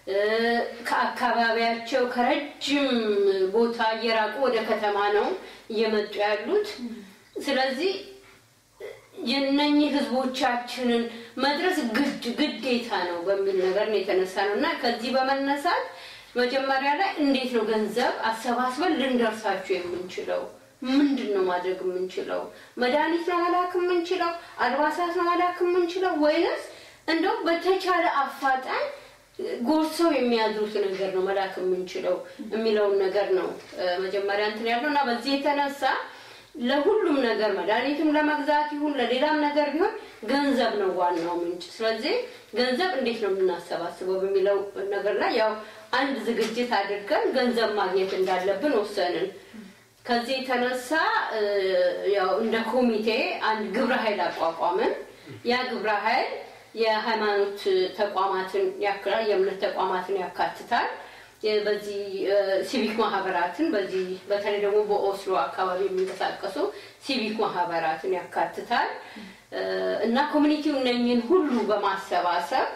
ከአካባቢያቸው ከረጅም ቦታ እየራቁ ወደ ከተማ ነው እየመጡ ያሉት። ስለዚህ የነኚህ ህዝቦቻችንን መድረስ ግድ ግዴታ ነው በሚል ነገር ነው የተነሳ ነው እና ከዚህ በመነሳት መጀመሪያ ላይ እንዴት ነው ገንዘብ አሰባስበን ልንደርሳቸው የምንችለው? ምንድን ነው ማድረግ የምንችለው? መድኃኒት ነው መላክ የምንችለው? አልባሳት ነው መላክ የምንችለው? ወይንስ እንደው በተቻለ አፋጣኝ ጎርሰው የሚያድሩት ነገር ነው መላክ የምንችለው የሚለውን ነገር ነው መጀመሪያ እንትን ያለው እና በዚህ የተነሳ ለሁሉም ነገር መድኃኒትም ለመግዛት ይሁን ለሌላም ነገር ቢሆን ገንዘብ ነው ዋናው ምንጭ። ስለዚህ ገንዘብ እንዴት ነው የምናሰባስበው በሚለው ነገር ላይ ያው አንድ ዝግጅት አድርገን ገንዘብ ማግኘት እንዳለብን ወሰንን። ከዚህ የተነሳ ያው እንደ ኮሚቴ አንድ ግብረ ኃይል አቋቋምን። ያ ግብረ ኃይል የሃይማኖት ተቋማትን ያክላል፣ የእምነት ተቋማትን ያካትታል። በዚህ ሲቪክ ማህበራትን በዚህ በተለይ ደግሞ በኦስሎ አካባቢ የሚንቀሳቀሱ ሲቪክ ማህበራትን ያካትታል እና ኮሚኒቲው እነኝን ሁሉ በማሰባሰብ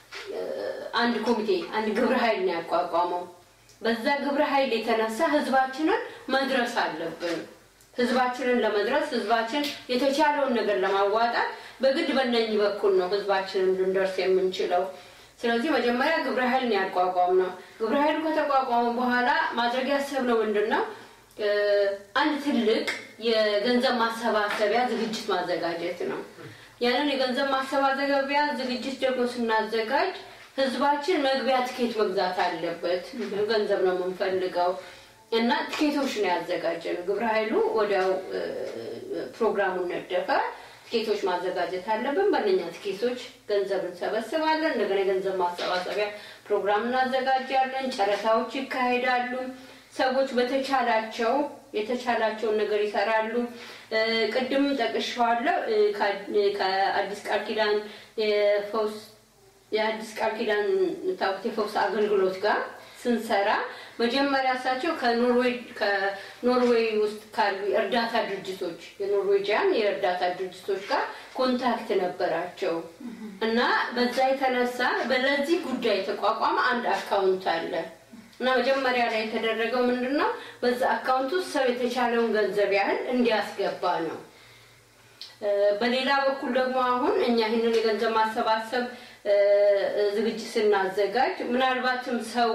አንድ ኮሚቴ አንድ ግብረ ኃይል ነው ያቋቋመው። በዛ ግብረ ኃይል የተነሳ ህዝባችንን መድረስ አለብን። ህዝባችንን ለመድረስ ህዝባችን የተቻለውን ነገር ለማዋጣት በግድ በእነኝህ በኩል ነው ህዝባችንን ልንደርስ የምንችለው። ስለዚህ መጀመሪያ ግብረ ኃይል ነው ያቋቋም ነው። ግብረ ኃይሉ ከተቋቋመ በኋላ ማድረግ ያሰብነው ምንድን ነው? አንድ ትልቅ የገንዘብ ማሰባሰቢያ ዝግጅት ማዘጋጀት ነው። ያንን የገንዘብ ማሰባሰቢያ ዝግጅት ደግሞ ስናዘጋጅ ህዝባችን መግቢያ ትኬት መግዛት አለበት። ገንዘብ ነው የምንፈልገው እና ትኬቶች ነው ያዘጋጀን። ግብረ ኃይሉ ወዲያው ፕሮግራሙን ነደፈ። ትኬቶች ማዘጋጀት አለብን። በእነኛ ትኬቶች ገንዘብ እንሰበስባለን። እንደገና የገንዘብ ማሰባሰቢያ ፕሮግራም እናዘጋጃለን። ጨረታዎች ይካሄዳሉ። ሰዎች በተቻላቸው የተቻላቸውን ነገር ይሰራሉ። ቅድም ጠቅሻዋለሁ። ከአዲስ ቃል ኪዳን የፈውስ የአዲስ ቃል ኪዳን ታቦት የፈውስ አገልግሎት ጋር ስንሰራ መጀመሪያ እሳቸው ከኖርዌይ ውስጥ ካሉ የእርዳታ ድርጅቶች የኖርዌጂያን የእርዳታ ድርጅቶች ጋር ኮንታክት ነበራቸው እና በዛ የተነሳ በለዚህ ጉዳይ የተቋቋመ አንድ አካውንት አለ እና መጀመሪያ ላይ የተደረገው ምንድን ነው? በዛ አካውንት ውስጥ ሰው የተቻለውን ገንዘብ ያህል እንዲያስገባ ነው። በሌላ በኩል ደግሞ አሁን እኛ ይህንን የገንዘብ ማሰባሰብ ዝግጅት ስናዘጋጅ ምናልባትም ሰው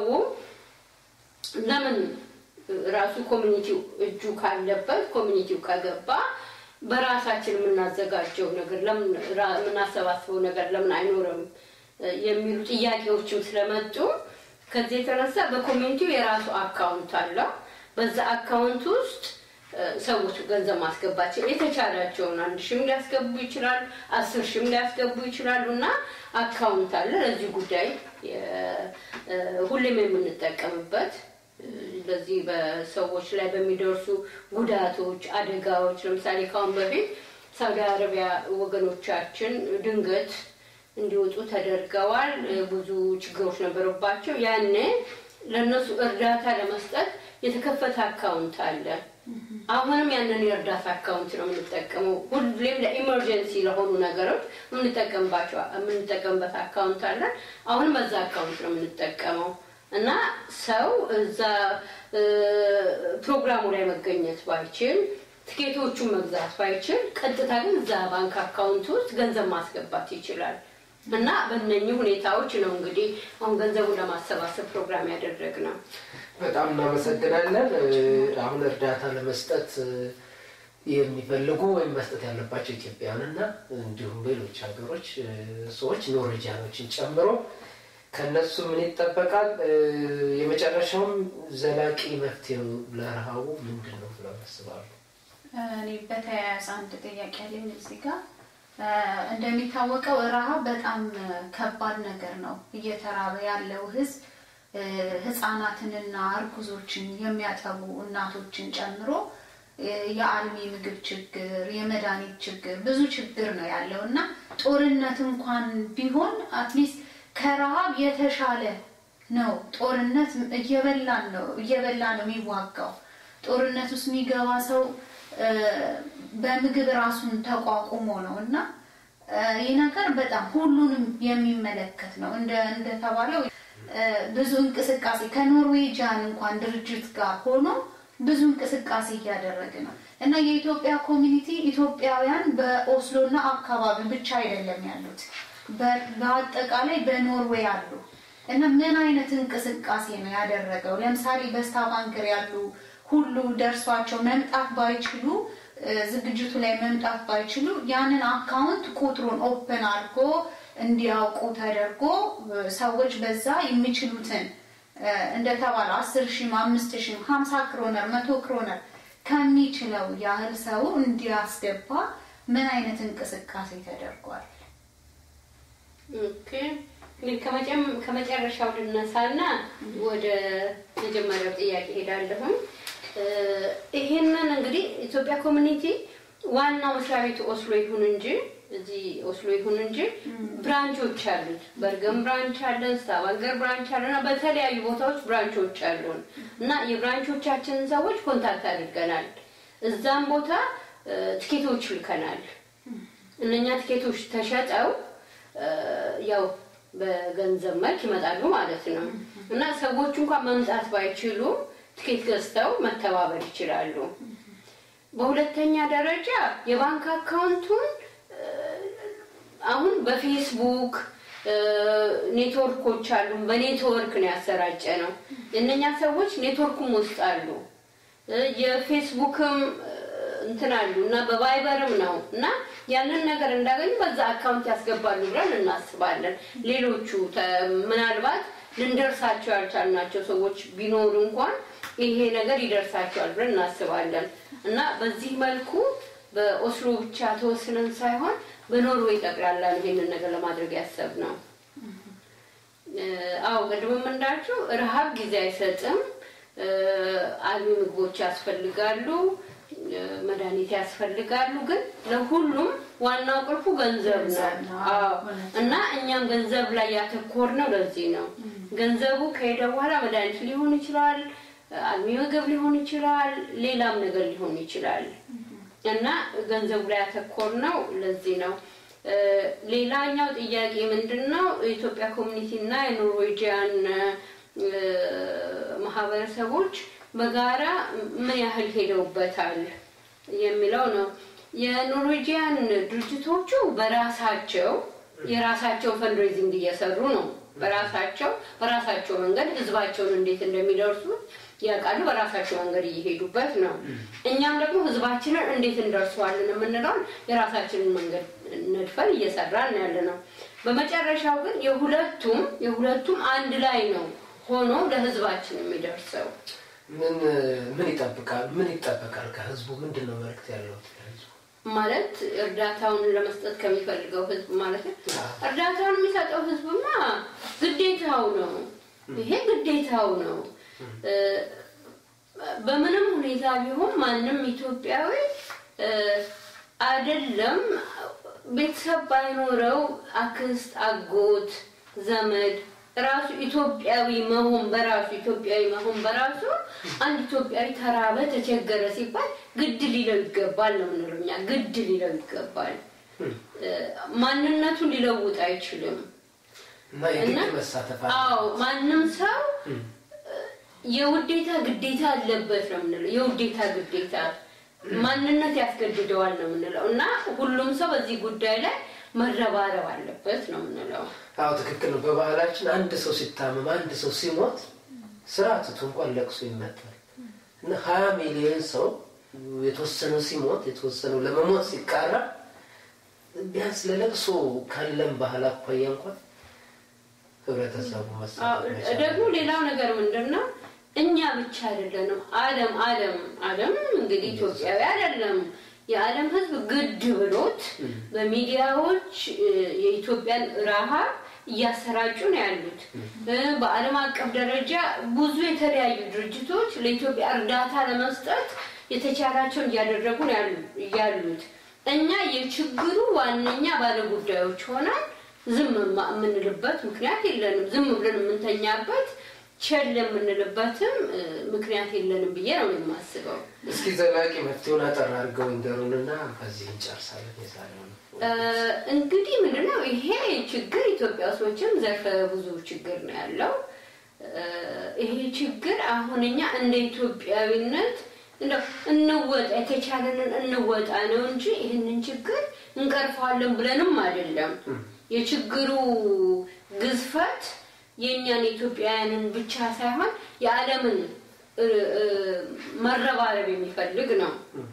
ለምን ራሱ ኮሚኒቲው እጁ ካለበት ኮሚኒቲው ከገባ በራሳችን የምናዘጋጀው ነገር ለምን የምናሰባስበው ነገር ለምን አይኖርም የሚሉ ጥያቄዎችም ስለመጡ ከዚህ የተነሳ በኮሚኒቲው የራሱ አካውንት አለው። በዛ አካውንት ውስጥ ሰዎች ገንዘብ ማስገባቸው የተቻላቸውን አንድ ሺህም ሊያስገቡ ይችላሉ፣ አስር ሺህም ሊያስገቡ ይችላሉ እና አካውንት አለ ለዚህ ጉዳይ ሁሌም የምንጠቀምበት በዚህ በሰዎች ላይ በሚደርሱ ጉዳቶች፣ አደጋዎች ለምሳሌ ካሁን በፊት ሳውዲ አረቢያ ወገኖቻችን ድንገት እንዲወጡ ተደርገዋል። ብዙ ችግሮች ነበሩባቸው። ያኔ ለእነሱ እርዳታ ለመስጠት የተከፈተ አካውንት አለ። አሁንም ያንን የእርዳታ አካውንት ነው የምንጠቀመው። ሁሌም ለኢመርጀንሲ ለሆኑ ነገሮች የምንጠቀምባቸው የምንጠቀምበት አካውንት አለ። አሁንም በዛ አካውንት ነው የምንጠቀመው እና ሰው እዛ ፕሮግራሙ ላይ መገኘት ባይችል ትኬቶቹን መግዛት ባይችል ቀጥታ ግን እዛ ባንክ አካውንት ውስጥ ገንዘብ ማስገባት ይችላል። እና በእነኚህ ሁኔታዎች ነው እንግዲህ አሁን ገንዘቡን ለማሰባሰብ ፕሮግራም ያደረግነው። በጣም እናመሰግናለን። አሁን እርዳታ ለመስጠት የሚፈልጉ ወይም መስጠት ያለባቸው ኢትዮጵያውያን እና እንዲሁም ሌሎች ሀገሮች ሰዎች ኖርዌጂያኖችን ጨምሮ ከነሱ ምን ይጠበቃል? የመጨረሻውም ዘላቂ መፍትሄው ለረሃቡ ምንድን ነው ብለው ያስባሉ? እኔ በተያያዘ አንድ ጥያቄ አለኝ እዚህ ጋር እንደሚታወቀው ረሃብ በጣም ከባድ ነገር ነው። እየተራበ ያለው ህዝብ ህፃናትንና እርጉዞችን የሚያጠቡ እናቶችን ጨምሮ የአልሚ ምግብ ችግር፣ የመድኃኒት ችግር፣ ብዙ ችግር ነው ያለው እና ጦርነት እንኳን ቢሆን አትሊስት ከረሃብ የተሻለ ነው። ጦርነት እየበላን ነው እየበላ ነው የሚዋጋው። ጦርነት ውስጥ የሚገባ ሰው በምግብ ራሱን ተቋቁሞ ነው እና ይህ ነገር በጣም ሁሉንም የሚመለከት ነው። እንደ እንደተባለው ብዙ እንቅስቃሴ ከኖርዌጂያን እንኳን ድርጅት ጋር ሆኖ ብዙ እንቅስቃሴ እያደረገ ነው። እና የኢትዮጵያ ኮሚኒቲ ኢትዮጵያውያን በኦስሎና አካባቢ ብቻ አይደለም ያሉት፣ በ- በአጠቃላይ በኖርዌይ አሉ። እና ምን አይነት እንቅስቃሴ ነው ያደረገው? ለምሳሌ በስታቫንገር ያሉ ሁሉ ደርሷቸው መምጣት ባይችሉ እ፣ ዝግጅቱ ላይ መምጣት ባይችሉ ያንን አካውንት ቁጥሩን ኦፕን አድርጎ እንዲያውቁ ተደርጎ እ፣ ሰዎች በዛ የሚችሉትን እ፣ እንደተባለ አስር ሺህም አምስት ሺህም ሀምሳ ክሮነር መቶ ክሮነር ከሚችለው ያህል ሰው እንዲያስገባ ምን አይነት እንቅስቃሴ ተደርጓል? ኦኬ እንግዲህ ከመጨም- ከመጨረሻው ልነሳና ወደ መጀመሪያው ጥያቄ ሄዳለሁ። ይሄንን እንግዲህ ኢትዮጵያ ኮሚኒቲ ዋናው መስሪያ ቤቱ ኦስሎ ይሁን እንጂ እዚህ ኦስሎ ይሁን እንጂ ብራንቾች አሉት። በርገን ብራንች አለን፣ ስታቫንገር ብራንች አለን እና በተለያዩ ቦታዎች ብራንቾች አሉን እና የብራንቾቻችንን ሰዎች ኮንታክት አድርገናል። እዛም ቦታ እ፣ ትኬቶች ልከናል። እነኛ ትኬቶች ተሸጠው እ፣ ያው በገንዘብ መልክ ይመጣሉ ማለት ነው እና ሰዎቹ እንኳን መምጣት ባይችሉ ትኬት ገዝተው መተባበር ይችላሉ። በሁለተኛ ደረጃ የባንክ አካውንቱን እ፣ አሁን በፌስቡክ እ፣ ኔትወርኮች አሉ። በኔትወርክ ነው ያሰራጨ ነው። የእነኛ ሰዎች ኔትወርኩም ውስጥ አሉ እ፣ የፌስቡክም እ፣ እንትን አሉ እና በቫይበርም ነው እና ያንን ነገር እንዳገኙ በዛ አካውንት ያስገባሉ ብለን እናስባለን። ሌሎቹ ተ- ምናልባት ልንደርሳቸው ያልቻልናቸው ሰዎች ቢኖሩ እንኳን ይሄ ነገር ይደርሳቸዋል ብለን እናስባለን እና በዚህ መልኩ በኦስሎ ብቻ ተወስነን ሳይሆን በኖርዌይ ጠቅላላ ነው ይሄንን ነገር ለማድረግ ያሰብነው። እ፣ አዎ ቅድምም እንዳልችው ረሃብ ጊዜ አይሰጥም። እ፣ አልሚ ምግቦች ያስፈልጋሉ፣ እ፣ መድኃኒት ያስፈልጋሉ። ግን ለሁሉም ዋናው ቁልፉ ገንዘብ ነው። ገንዘብ ነው። አዎ እውነት እና እኛም ገንዘብ ላይ ያተኮርነው ለዚህ ነው። ገንዘቡ ከሄደ በኋላ መድኃኒት ሊሆን ይችላል፣ አልሚ ምግብ ሊሆን ይችላል፣ ሌላም ነገር ሊሆን ይችላል እና ገንዘቡ ላይ ያተኮርነው ለዚህ ነው። እ፣ ሌላኛው ጥያቄ ምንድን ነው? የኢትዮጵያ ኮሚኒቲ እና የኖርዌጂያን እ፣ ማህበረሰቦች በጋራ ምን ያህል ሄደውበታል የሚለው ነው። የኖርዌጂያን ድርጅቶቹ በራሳቸው የራሳቸው ፈንድሬዚንግ እየሰሩ ነው። በራሳቸው በራሳቸው መንገድ ህዝባቸውን እንዴት እንደሚደርሱ ያውቃሉ። በራሳቸው መንገድ እየሄዱበት ነው። እኛም ደግሞ ህዝባችንን እንዴት እንደርሰዋለን የምንለውን የራሳችንን መንገድ ነድፈን እየሰራን ያለ ነው። በመጨረሻው ግን የሁለቱም የሁለቱም አንድ ላይ ነው ሆኖ ለህዝባችን የሚደርሰው። ምን ምን ይጠብቃል? ምን ይጠበቃል ከህዝቡ? ምንድን ነው መልዕክት ያለው ለህዝቡ? ማለት እርዳታውን ለመስጠት ከሚፈልገው ህዝብ ማለት ነው። አዎ። እርዳታውን የሚሰጠው ህዝብማ ግዴታው ነው። ይሄ ግዴታው ነው። እ፣ በምንም ሁኔታ ቢሆን ማንም ኢትዮጵያዊ እ፣ አይደለም ቤተሰብ ባይኖረው አክስት፣ አጎት፣ ዘመድ ራሱ ኢትዮጵያዊ መሆን በራሱ ኢትዮጵያዊ መሆን በራሱ አንድ ኢትዮጵያዊ ተራበ፣ ተቸገረ ሲባል ግድ ሊለው ይገባል ነው የምንለው እኛ። ግድ ሊለው ይገባል። እ፣ ማንነቱን ሊለውጥ አይችልም። እና የግድ እና- መሳተፍ አዎ አለ። ማንም ሰው የውዴታ ግዴታ አለበት ነው የምንለው። የውዴታ ግዴታ ማንነት ያስገድደዋል ነው የምንለው እና ሁሉም ሰው በዚህ ጉዳይ ላይ መረባረብ አለበት ነው የምንለው። አዎ ትክክል ነው። በባህላችን አንድ ሰው ሲታመም፣ አንድ ሰው ሲሞት ስራ ትቶ እንኳን ለቅሶ ይመጣል እና ሀያ ሚሊዮን ሰው የተወሰነው ሲሞት የተወሰነው ለመሞት ሲቃረብ ቢያንስ ለለቅሶ ካለን ባህል አኳያ እንኳን ህብረተሰቡ አዎ፣ መሳተፍ መቻል ደግሞ አለበት። ሌላው ነገር ምንድን ነው እኛ ብቻ አይደለንም። ዓለም ዓለም ዓለም እንግዲህ ኢትዮጵያዊ አይደለም የዓለም ሕዝብ ግድ ብሎት በሚዲያዎች እ፣ የኢትዮጵያን ረሃብ እያሰራጩ ነው ያሉት። እ፣ በዓለም አቀፍ ደረጃ ብዙ የተለያዩ ድርጅቶች ለኢትዮጵያ እርዳታ ለመስጠት የተቻላቸውን እያደረጉ ነው ያሉ- ያሉት። እኛ የችግሩ ዋነኛ ባለጉዳዮች ሆነን ዝም ማ- የምንልበት ምክንያት የለንም። ዝም ብለን የምንተኛበት ቸል የምንልበትም እ፣ ምክንያት የለንም ብዬ ነው የማስበው። እስኪ ዘላቂ መፍትሄውን አጠር አድርገው ይንገሩንና በዚህ እንጨርሳለን የዛሬውን እ፣ እንግዲህ ምንድነው ይሄ ችግር ኢትዮጵያ ውስጥ መቼም ዘርፈ ብዙ ችግር ነው ያለው። እ፣ ይሄ ችግር አሁን እኛ እንደ ኢትዮጵያዊነት እንደው እንወጣ የተቻለንን እንወጣ ነው እንጂ ይህንን ችግር እንቀርፈዋለን ብለንም አይደለም። የችግሩ ግዝፈት የእኛን ኢትዮጵያውያንን ብቻ ሳይሆን የዓለምን መረባረብ የሚፈልግ ነው።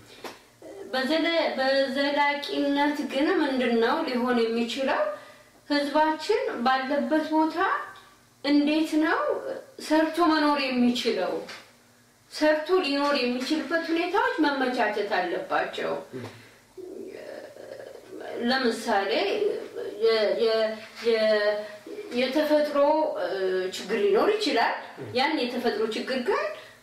በዘላቂነት ግን ምንድን ነው ሊሆን የሚችለው? ህዝባችን ባለበት ቦታ እንዴት ነው ሰርቶ መኖር የሚችለው? ሰርቶ ሊኖር የሚችልበት ሁኔታዎች መመቻቸት አለባቸው። ለምሳሌ የተፈጥሮ ችግር ሊኖር ይችላል። ያን የተፈጥሮ ችግር ግን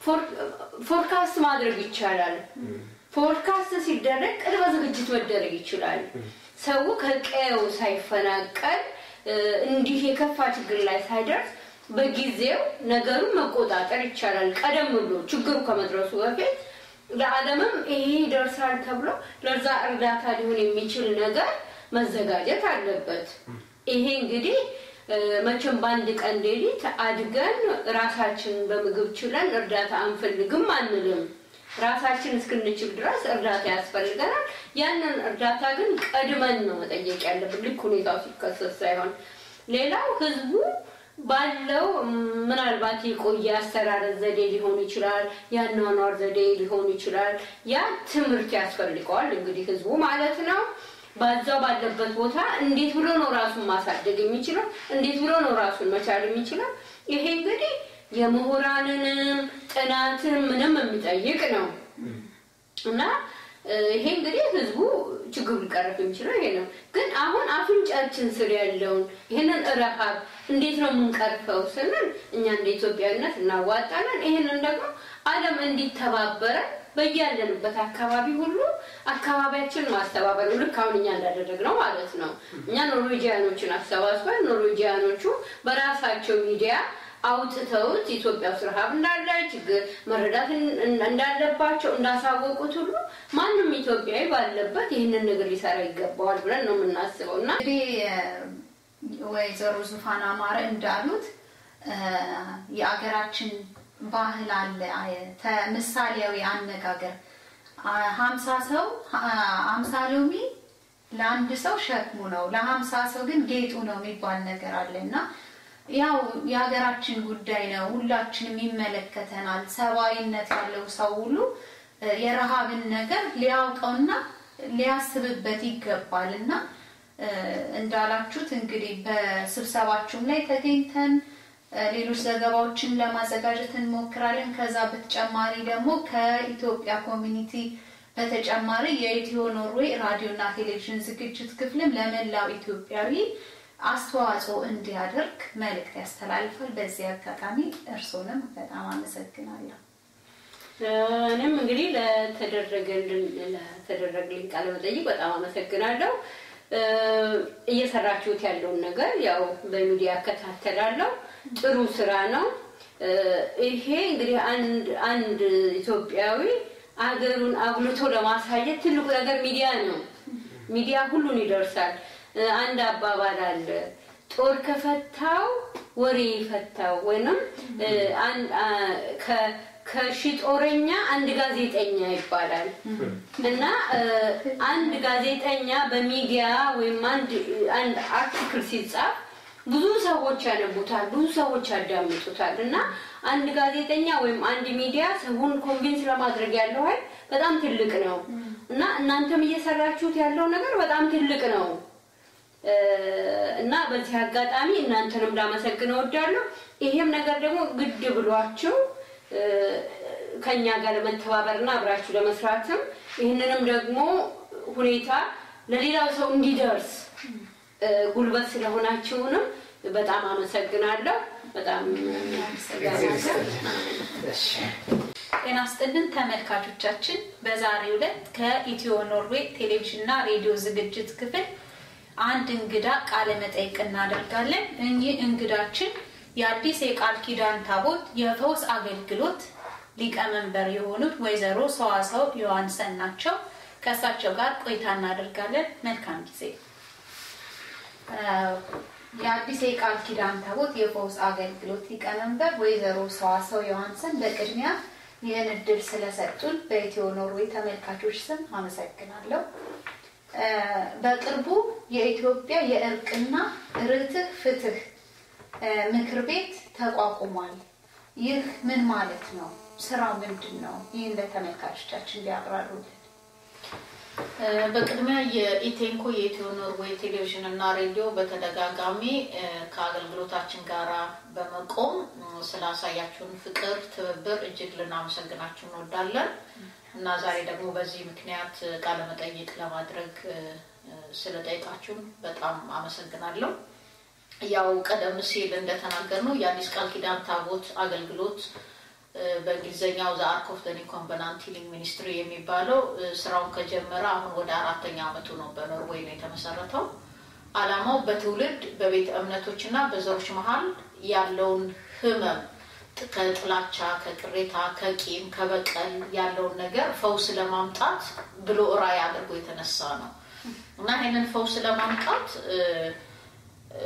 ፎርካስት ማድረግ ይቻላል። ፎርካስት ሲደረግ ቅድመ ዝግጅት መደረግ ይችላል። ሰው ከቀየው ሳይፈናቀል እንዲህ የከፋ ችግር ላይ ሳይደርስ በጊዜው ነገሩን መቆጣጠር ይቻላል። ቀደም ብሎ ችግሩ ከመድረሱ በፊት ለዓለምም ይሄ ይደርሳል ተብሎ ለዛ እርዳታ ሊሆን የሚችል ነገር መዘጋጀት አለበት። ይሄ እንግዲህ መቼም በአንድ ቀን ሌሊት አድገን ራሳችን በምግብ ችለን እርዳታ አንፈልግም አንልም። ራሳችን እስክንችል ድረስ እርዳታ ያስፈልገናል። ያንን እርዳታ ግን ቀድመን ነው መጠየቅ ያለብን፣ ልክ ሁኔታው ሲከሰት ሳይሆን። ሌላው ህዝቡ ባለው ምናልባት የቆየ አስተራረስ ዘዴ ሊሆን ይችላል፣ የአኗኗር ዘዴ ሊሆን ይችላል። ያ ትምህርት ያስፈልገዋል እንግዲህ ህዝቡ ማለት ነው። በዛው ባለበት ቦታ እንዴት ብሎ ነው ራሱን ማሳደግ የሚችለው? እንዴት ብሎ ነው ራሱን መቻል የሚችለው? ይሄ እንግዲህ የምሁራንንም ጥናትን ምንም የሚጠይቅ ነው እና ይሄ እንግዲህ ህዝቡ ችግሩ ሊቀረፍ የሚችለው ይሄ ነው። ግን አሁን አፍንጫችን ስር ያለውን ይህንን ረሃብ እንዴት ነው የምንቀርፈው ስንል እኛ እንደ ኢትዮጵያዊነት እናዋጣለን። ይህንን ደግሞ ዓለም እንዲተባበረን በያለንበት አካባቢ ሁሉ አካባቢያችን ማስተባበር ነው። ልክ አሁን እኛ እንዳደረግነው ማለት ነው። እኛ ኖርዌጂያኖችን አሰባስበን ኖርዌጂያኖቹ በራሳቸው ሚዲያ አውጥተውት ኢትዮጵያ ውስጥ ረሃብ እንዳለ ችግር መረዳት እንዳለባቸው እንዳሳወቁት ሁሉ ማንም ኢትዮጵያዊ ባለበት ይህንን ነገር ሊሰራ ይገባዋል ብለን ነው የምናስበው እና እንግዲህ ወይዘሮ ዙፋን አማረ እንዳሉት የአገራችን ባህል አለ ምሳሌያዊ አነጋገር ሀምሳ ሰው ሀምሳ ሎሚ ለአንድ ሰው ሸክሙ ነው ለሀምሳ ሰው ግን ጌጡ ነው የሚባል ነገር አለ እና ያው የሀገራችን ጉዳይ ነው። ሁላችንም ይመለከተናል። ሰብአዊነት ያለው ሰው ሁሉ የረሃብን ነገር ሊያውቀውና ሊያስብበት ይገባል እና እንዳላችሁት እንግዲህ በስብሰባችሁም ላይ ተገኝተን ሌሎች ዘገባዎችን ለማዘጋጀት እንሞክራለን። ከዛ በተጨማሪ ደግሞ ከኢትዮጵያ ኮሚኒቲ በተጨማሪ የኢትዮ ኖርዌይ ራዲዮና ቴሌቪዥን ዝግጅት ክፍልም ለመላው ኢትዮጵያዊ አስተዋጽኦ እንዲያደርግ መልእክት ያስተላልፋል። በዚህ አጋጣሚ እርስዎንም በጣም አመሰግናለሁ። እኔም እንግዲህ ለተደረገልን ለተደረገልኝ ቃለ መጠይቅ በጣም አመሰግናለሁ። እየሰራችሁት ያለውን ነገር ያው በሚዲያ እከታተላለሁ። ጥሩ ስራ ነው። ይሄ እንግዲህ አንድ አንድ ኢትዮጵያዊ አገሩን አጉልቶ ለማሳየት ትልቁ ነገር ሚዲያ ነው። ሚዲያ ሁሉን ይደርሳል። አንድ አባባል አለ፣ ጦር ከፈታው ወሬ ይፈታው፣ ወይንም ከሺ ጦረኛ አንድ ጋዜጠኛ ይባላል እና አንድ ጋዜጠኛ በሚዲያ ወይም አንድ አርቲክል ሲጻፍ ብዙ ሰዎች ያነቡታል፣ ብዙ ሰዎች ያዳምጡታል እና አንድ ጋዜጠኛ ወይም አንድ ሚዲያ ሰውን ኮንቪንስ ለማድረግ ያለው ኃይል በጣም ትልቅ ነው እና እናንተም እየሰራችሁት ያለው ነገር በጣም ትልቅ ነው እና በዚህ አጋጣሚ እናንተንም ላመሰግን እወዳለሁ። ይሄም ነገር ደግሞ ግድ ብሏችሁ ከኛ ጋር ለመተባበርና አብራችሁ ለመስራትም ይህንንም ደግሞ ሁኔታ ለሌላው ሰው እንዲደርስ ጉልበት ስለሆናችሁንም በጣም አመሰግናለሁ። በጣም ጤና ስጥልን ተመልካቾቻችን፣ በዛሬው ዕለት ከኢትዮ ኖርዌይ ቴሌቪዥንና ሬዲዮ ዝግጅት ክፍል አንድ እንግዳ ቃለ መጠይቅ እናደርጋለን። እኚህ እንግዳችን የአዲስ የቃል ኪዳን ታቦት የፈውስ አገልግሎት ሊቀመንበር የሆኑት ወይዘሮ ሰዋሰው ዮሐንሰን ናቸው። ከእሳቸው ጋር ቆይታ እናደርጋለን። መልካም ጊዜ። የአዲስ የቃል ኪዳን ታቦት የፈውስ አገልግሎት ሊቀመንበር ወይዘሮ ሰዋሰው ዮሐንሰን፣ በቅድሚያ ይህን እድል ስለሰጡን በኢትዮ ኖርዌይ ተመልካቾች ስም አመሰግናለሁ። እ፣ በቅርቡ የኢትዮጵያ የእርቅና ርትዕ ፍትህ እ፣ ምክር ቤት ተቋቁሟል። ይህ ምን ማለት ነው? ስራው ምንድን ነው? ይህን ለተመልካቾቻችን ሊያብራሩልን። እ፣ በቅድሚያ የኢቴንኮ የኢትዮ ኖርዌይ ቴሌቪዥን እና ሬዲዮ በተደጋጋሚ እ፣ ከአገልግሎታችን ጋር በመቆም እ፣ ስላሳያችሁን ፍቅር፣ ትብብር እጅግ ልናመሰግናችሁ እንወዳለን እና ዛሬ ደግሞ በዚህ ምክንያት እ፣ ቃለ መጠይቅ ለማድረግ እ፣ እ፣ ስለጠይቃችሁን በጣም አመሰግናለሁ። ያው ቀደም ሲል እንደተናገርነው የአዲስ ቃል ኪዳን ታቦት አገልግሎት እ፣ በእንግሊዝኛው ዘ አርክ ኦፍ ዘ ኒው ኮቨናንት ሂሊንግ ሚኒስትሪ የሚባለው እ፣ ስራውን ከጀመረ አሁን ወደ አራተኛ ዓመቱ ነው። በኖርዌይ ነው የተመሰረተው። ዓላማው በትውልድ በቤተ እምነቶች እና በዘሮች መሀል ያለውን ህመም ጥ- ከጥላቻ፣ ከቅሬታ፣ ከቂም፣ ከበቀል ያለውን ነገር ፈውስ ለማምጣት ብሎ ራዕይ አድርጎ የተነሳ ነው እና ይህንን ፈውስ ለማምጣት እ፣ እ፣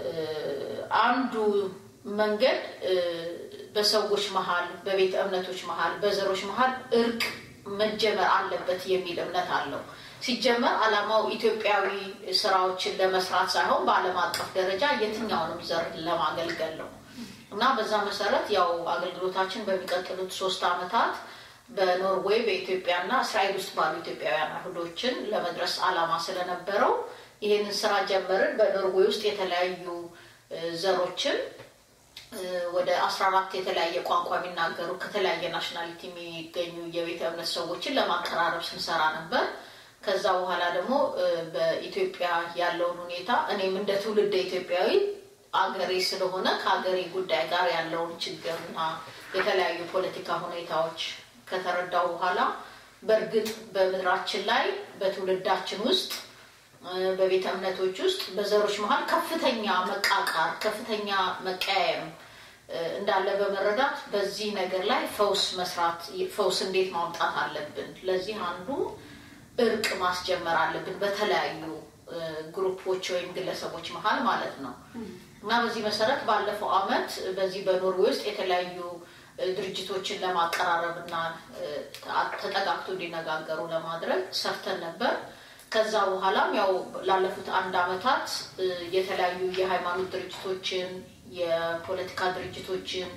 አንዱ መንገድ እ፣ በሰዎች መሀል በቤተ እምነቶች መሀል በዘሮች መሀል እርቅ መጀመር አለበት የሚል እምነት አለው። ሲጀመር ዓላማው ኢትዮጵያዊ ስራዎችን ለመስራት ሳይሆን በዓለም አቀፍ ደረጃ የትኛውንም ዘር ለማገልገል ነው እና በዛ መሰረት ያው አገልግሎታችን በሚቀጥሉት ሶስት ዓመታት በኖርዌይ በኢትዮጵያና እስራኤል ውስጥ ባሉ ኢትዮጵያውያን አይሁዶችን ለመድረስ ዓላማ ስለነበረው ይህንን ስራ ጀመርን። በኖርዌይ ውስጥ የተለያዩ እ፣ ዘሮችን እ፣ ወደ አስራ አራት የተለያየ ቋንቋ የሚናገሩ ከተለያየ ናሽናሊቲ የሚገኙ የቤተ እምነት ሰዎችን ለማቀራረብ ስንሰራ ነበር። ከዛ በኋላ ደግሞ እ፣ በኢትዮጵያ ያለውን ሁኔታ እኔም እንደ ትውልደ ኢትዮጵያዊ አገሬ ስለሆነ ከአገሬ ጉዳይ ጋር ያለውን ችግርና የተለያዩ ፖለቲካ ሁኔታዎች ከተረዳው በኋላ በእርግጥ በምድራችን ላይ በትውልዳችን ውስጥ እ፣ በቤተ እምነቶች ውስጥ በዘሮች መሀል ከፍተኛ መቃቃር፣ ከፍተኛ መቀያየም እ፣ እንዳለ በመረዳት በዚህ ነገር ላይ ፈውስ መስራት ፈውስ እንዴት ማምጣት አለብን። ለዚህ አንዱ እርቅ ማስጀመር አለብን በተለያዩ እ፣ ግሩፖች ወይም ግለሰቦች መሀል ማለት ነው እና በዚህ መሰረት ባለፈው አመት በዚህ በኖርዌይ ውስጥ የተለያዩ እ፣ ድርጅቶችን ለማቀራረብ እና እ፣ ተ- ተጠጋግቶ እንዲነጋገሩ ለማድረግ ሰርተን ነበር። ከዛ በኋላም ያው ላለፉት አንድ አመታት እ፣ የተለያዩ የሃይማኖት ድርጅቶችን፣ የፖለቲካ ድርጅቶችን፣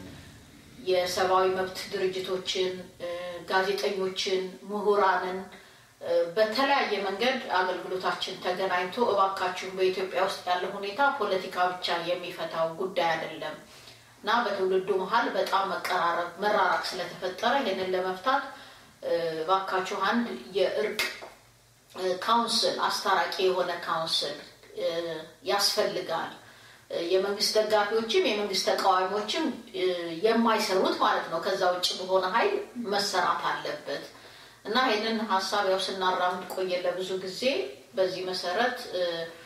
የሰብአዊ መብት ድርጅቶችን፣ እ፣ ጋዜጠኞችን፣ ምሁራንን እ፣ በተለያየ መንገድ አገልግሎታችን ተገናኝቶ እባካችሁን በኢትዮጵያ ውስጥ ያለው ሁኔታ ፖለቲካ ብቻ የሚፈታው ጉዳይ አይደለም እና በትውልዱ መሀል በጣም መቀራረብ መራራቅ ስለተፈጠረ ይህንን ለመፍታት እ፣ እባካችሁ አንድ የእርቅ እ፣ ካውንስል አስታራቂ የሆነ ካውንስል እ፣ ያስፈልጋል። እ፣ የመንግስት ደጋፊዎችም የመንግስት ተቃዋሚዎችም እ፣ የማይሰሩት ማለት ነው። ከዛ ውጭ በሆነ ኃይል መሰራት አለበት እና ይህንን ሀሳብ ያው ስናራምድ ቆየን ለብዙ ጊዜ። በዚህ መሰረት እ፣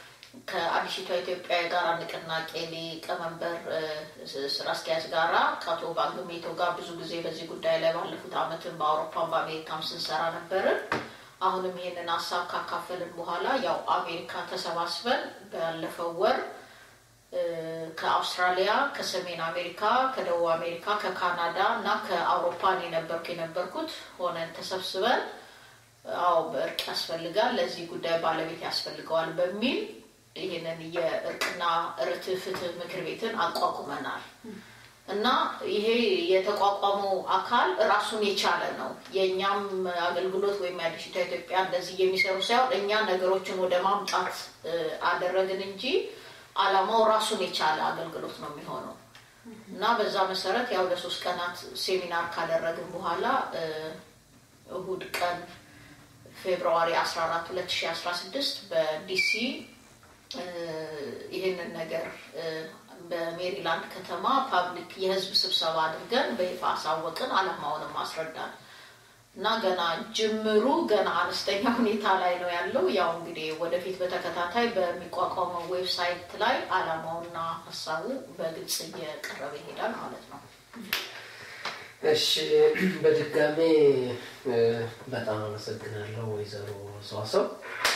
ከአዲሲቷ ኢትዮጵያ የጋራ ንቅናቄ ሊቀመንበር እ፣ ስ- ስራ አስኪያጅ ጋራ ከአቶ ባንግሜቶ ጋር ብዙ ጊዜ በዚህ ጉዳይ ላይ ባለፉት አመትን በአውሮፓም በአሜሪካም ስንሰራ ነበርን። አሁንም ይህንን ሀሳብ ካካፈልን በኋላ ያው አሜሪካ ተሰባስበን ባለፈው ወር እ፣ ከአውስትራሊያ፣ ከሰሜን አሜሪካ፣ ከደቡብ አሜሪካ፣ ከካናዳ እና ከአውሮፓን የነበርኩ የነበርኩት ሆነን ተሰብስበን አዎ በእርቅ ያስፈልጋል፣ ለዚህ ጉዳይ ባለቤት ያስፈልገዋል በሚል ይህንን የእርቅና ርትዕ ፍትህ ምክር ቤትን አቋቁመናል እና ይሄ የተቋቋመው አካል ራሱን የቻለ ነው። የእኛም አገልግሎት ወይም የአዲሲቷ ኢትዮጵያ እንደዚህ የሚሰሩ ሳይሆን እኛ ነገሮችን ወደ ማምጣት እ፣ አደረግን እንጂ አላማው ራሱን የቻለ አገልግሎት ነው የሚሆነው እና በዛ መሰረት ያው ለሶስት ቀናት ሴሚናር ካደረግን በኋላ እ፣ እሁድ ቀን ፌብርዋሪ 14 2016 በዲሲ እ፣ ይህንን ነገር እ፣ በሜሪላንድ ከተማ ፓብሊክ የህዝብ ስብሰባ አድርገን በይፋ አሳወቅን። አላማውንም አስረዳን እና ገና ጅምሩ ገና አነስተኛ ሁኔታ ላይ ነው ያለው። ያው እንግዲህ ወደፊት በተከታታይ በሚቋቋመው ዌብሳይት ላይ አላማውና ሀሳቡ በግልጽ እየቀረበ ይሄዳል ማለት ነው። እሺ በድጋሜ እ፣ በጣም አመሰግናለሁ ወይዘሮ ሰዋሰው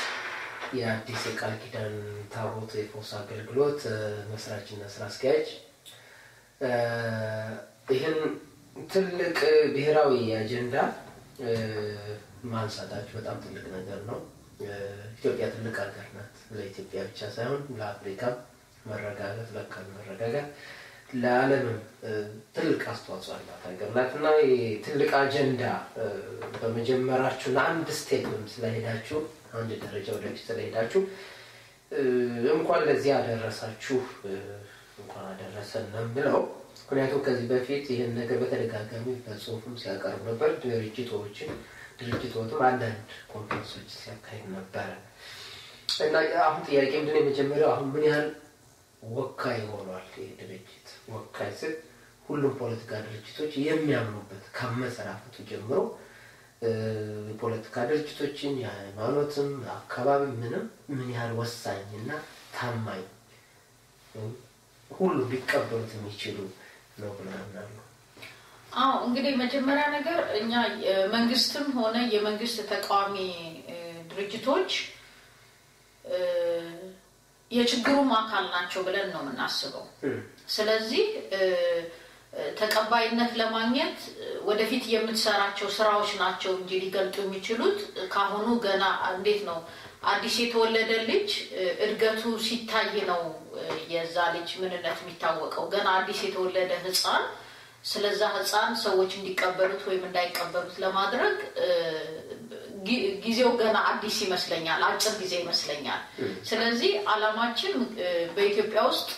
የአዲስ የቃል ኪዳን ታቦት የፈውስ አገልግሎት እ፣ መስራችና ስራ አስኪያጅ እ፣ ይህን ትልቅ ብሔራዊ አጀንዳ እ፣ ማንሳታችሁ በጣም ትልቅ ነገር ነው። እ፣ ኢትዮጵያ ትልቅ ሀገር ናት። ለኢትዮጵያ ብቻ ሳይሆን ለአፍሪካም መረጋጋት፣ ለአካባቢ መረጋጋት፣ ለዓለምም እ፣ ትልቅ አስተዋጽኦ አላት ሀገር ናት እና ይህ ትልቅ አጀንዳ እ፣ በመጀመራችሁ ለአንድ ስቴፕም ስለሄዳችሁ አንድ ደረጃ ወደፊት ስለሄዳችሁ እ፣ እንኳን ለዚህ አደረሳችሁ እ፣ እንኳን አደረሰን ነው የምለው። ምክንያቱም ከዚህ በፊት ይህን ነገር በተደጋጋሚ በጽሁፍም ሲያቀርብ ነበር። ድርጅቶችን ድርጅቶችም አንዳንድ ኮንፈረንሶች ሲያካሂድ ነበረ እና አሁን ጥያቄ ምንድን ነው? የመጀመሪያው አሁን ምን ያህል ወካይ ሆኗል ይህ ድርጅት? ወካይ ስል ሁሉም ፖለቲካ ድርጅቶች የሚያምኑበት ከመሰራፈቱ ጀምሮ እ፣ የፖለቲካ ድርጅቶችን የሃይማኖትም አካባቢ ምንም ምን ያህል ወሳኝና ታማኝ እ፣ ሁሉ ሊቀበሉት የሚችሉ ነው ብለን አምናለሁ። አዎ እንግዲህ መጀመሪያ ነገር እኛ መንግስትም ሆነ የመንግስት ተቃዋሚ እ፣ ድርጅቶች እ፣ የችግሩም አካል ናቸው ብለን ነው የምናስበው። ስለዚህ እ፣ እ፣ ተቀባይነት ለማግኘት እ፣ ወደፊት የምትሰራቸው ስራዎች ናቸው እንጂ ሊገልጡ የሚችሉት ካሁኑ ገና እንዴት ነው አዲስ የተወለደ ልጅ እ፣ እድገቱ ሲታይ ነው እ፣ የዛ ልጅ ምንነት የሚታወቀው። ገና አዲስ የተወለደ ህፃን ስለዛ ህፃን ሰዎች እንዲቀበሉት ወይም እንዳይቀበሉት ለማድረግ እ፣ ጊ- ጊዜው ገና አዲስ ይመስለኛል፣ አጭር ጊዜ ይመስለኛል። ስለዚህ አላማችን እ፣ በኢትዮጵያ ውስጥ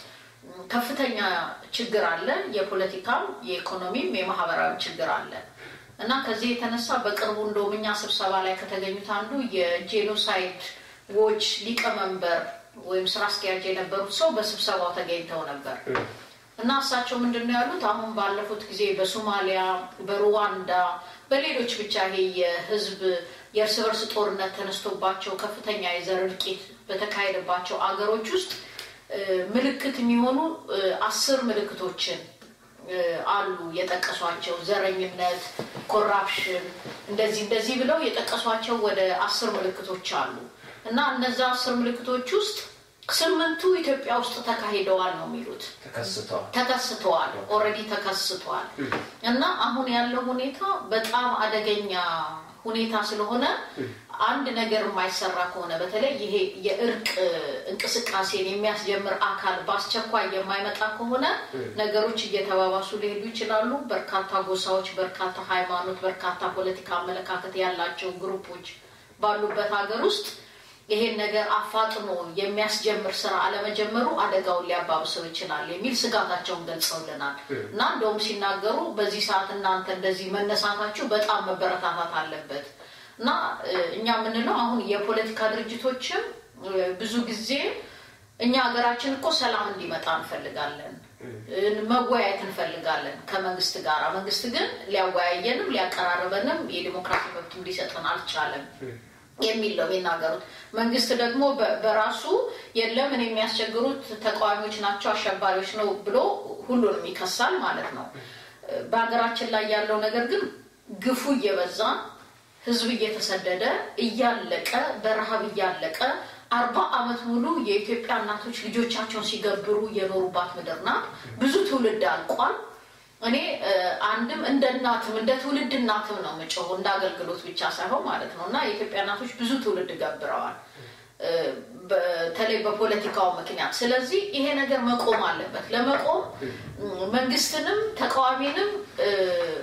ከፍተኛ ችግር አለ። የፖለቲካም፣ የኢኮኖሚም፣ የማህበራዊ ችግር አለ እና ከዚህ የተነሳ በቅርቡ እንደውም እኛ ስብሰባ ላይ ከተገኙት አንዱ የጄኖሳይድ ዎች ሊቀመንበር ወይም ስራ አስኪያጅ የነበሩት ሰው በስብሰባው ተገኝተው ነበር እና እሳቸው ምንድን ነው ያሉት? አሁን ባለፉት ጊዜ በሶማሊያ፣ በሩዋንዳ፣ በሌሎች ብቻ ይሄ የህዝብ የእርስ በርስ ጦርነት ተነስቶባቸው ከፍተኛ የዘር እልቂት በተካሄደባቸው አገሮች ውስጥ እ፣ ምልክት የሚሆኑ እ፣ አስር ምልክቶችን እ፣ አሉ የጠቀሷቸው ዘረኝነት፣ ኮራፕሽን እንደዚህ እንደዚህ ብለው የጠቀሷቸው ወደ አስር ምልክቶች አሉ እና እነዛ አስር ምልክቶች ውስጥ ስምንቱ ኢትዮጵያ ውስጥ ተካሂደዋል ነው የሚሉት ተከስተዋል። ተከስተዋል ኦልሬዲ ተከስተዋል እና አሁን ያለው ሁኔታ በጣም አደገኛ ሁኔታ ስለሆነ አንድ ነገር የማይሰራ ከሆነ በተለይ ይሄ የእርቅ እንቅስቃሴን የሚያስጀምር አካል በአስቸኳይ የማይመጣ ከሆነ ነገሮች እየተባባሱ ሊሄዱ ይችላሉ። በርካታ ጎሳዎች፣ በርካታ ሃይማኖት፣ በርካታ ፖለቲካ አመለካከት ያላቸው ግሩፖች ባሉበት ሀገር ውስጥ ይሄን ነገር አፋጥኖ የሚያስጀምር ስራ አለመጀመሩ አደጋውን ሊያባብሰው ይችላል የሚል ስጋታቸውን ገልጸውልናል እና እንደውም ሲናገሩ በዚህ ሰዓት እናንተ እንደዚህ መነሳታችሁ በጣም መበረታታት አለበት እና እ፣ እኛ የምንለው አሁን የፖለቲካ ድርጅቶችም እ፣ ብዙ ጊዜ እኛ ሀገራችን እኮ ሰላም እንዲመጣ እንፈልጋለን እ፣ መወያየት እንፈልጋለን ከመንግስት ጋር። መንግስት ግን ሊያወያየንም ሊያቀራርበንም የዲሞክራሲ መብትም ሊሰጠን አልቻለም የሚል ነው የሚናገሩት። መንግስት ደግሞ በ- በራሱ የለም እኔ የሚያስቸግሩት ተቃዋሚዎች ናቸው፣ አሸባሪዎች ነው ብሎ ሁሉንም ይከሳል ማለት ነው። በሀገራችን ላይ ያለው ነገር ግን ግፉ እየበዛ ህዝብ እየተሰደደ እያለቀ በረሃብ እያለቀ አርባ ዓመት ሙሉ የኢትዮጵያ እናቶች ልጆቻቸውን ሲገብሩ የኖሩባት ምድር ናት። ብዙ ትውልድ አልቋል። እኔ እ፣ አንድም እንደ እናትም እንደ ትውልድ እናትም ነው የምጮኸው እንደ አገልግሎት ብቻ ሳይሆን ማለት ነው እና የኢትዮጵያ እናቶች ብዙ ትውልድ ገብረዋል እ፣ በተለይ በፖለቲካው ምክንያት። ስለዚህ ይሄ ነገር መቆም አለበት። ለመቆም ም፣ መንግስትንም ተቃዋሚንም እ፣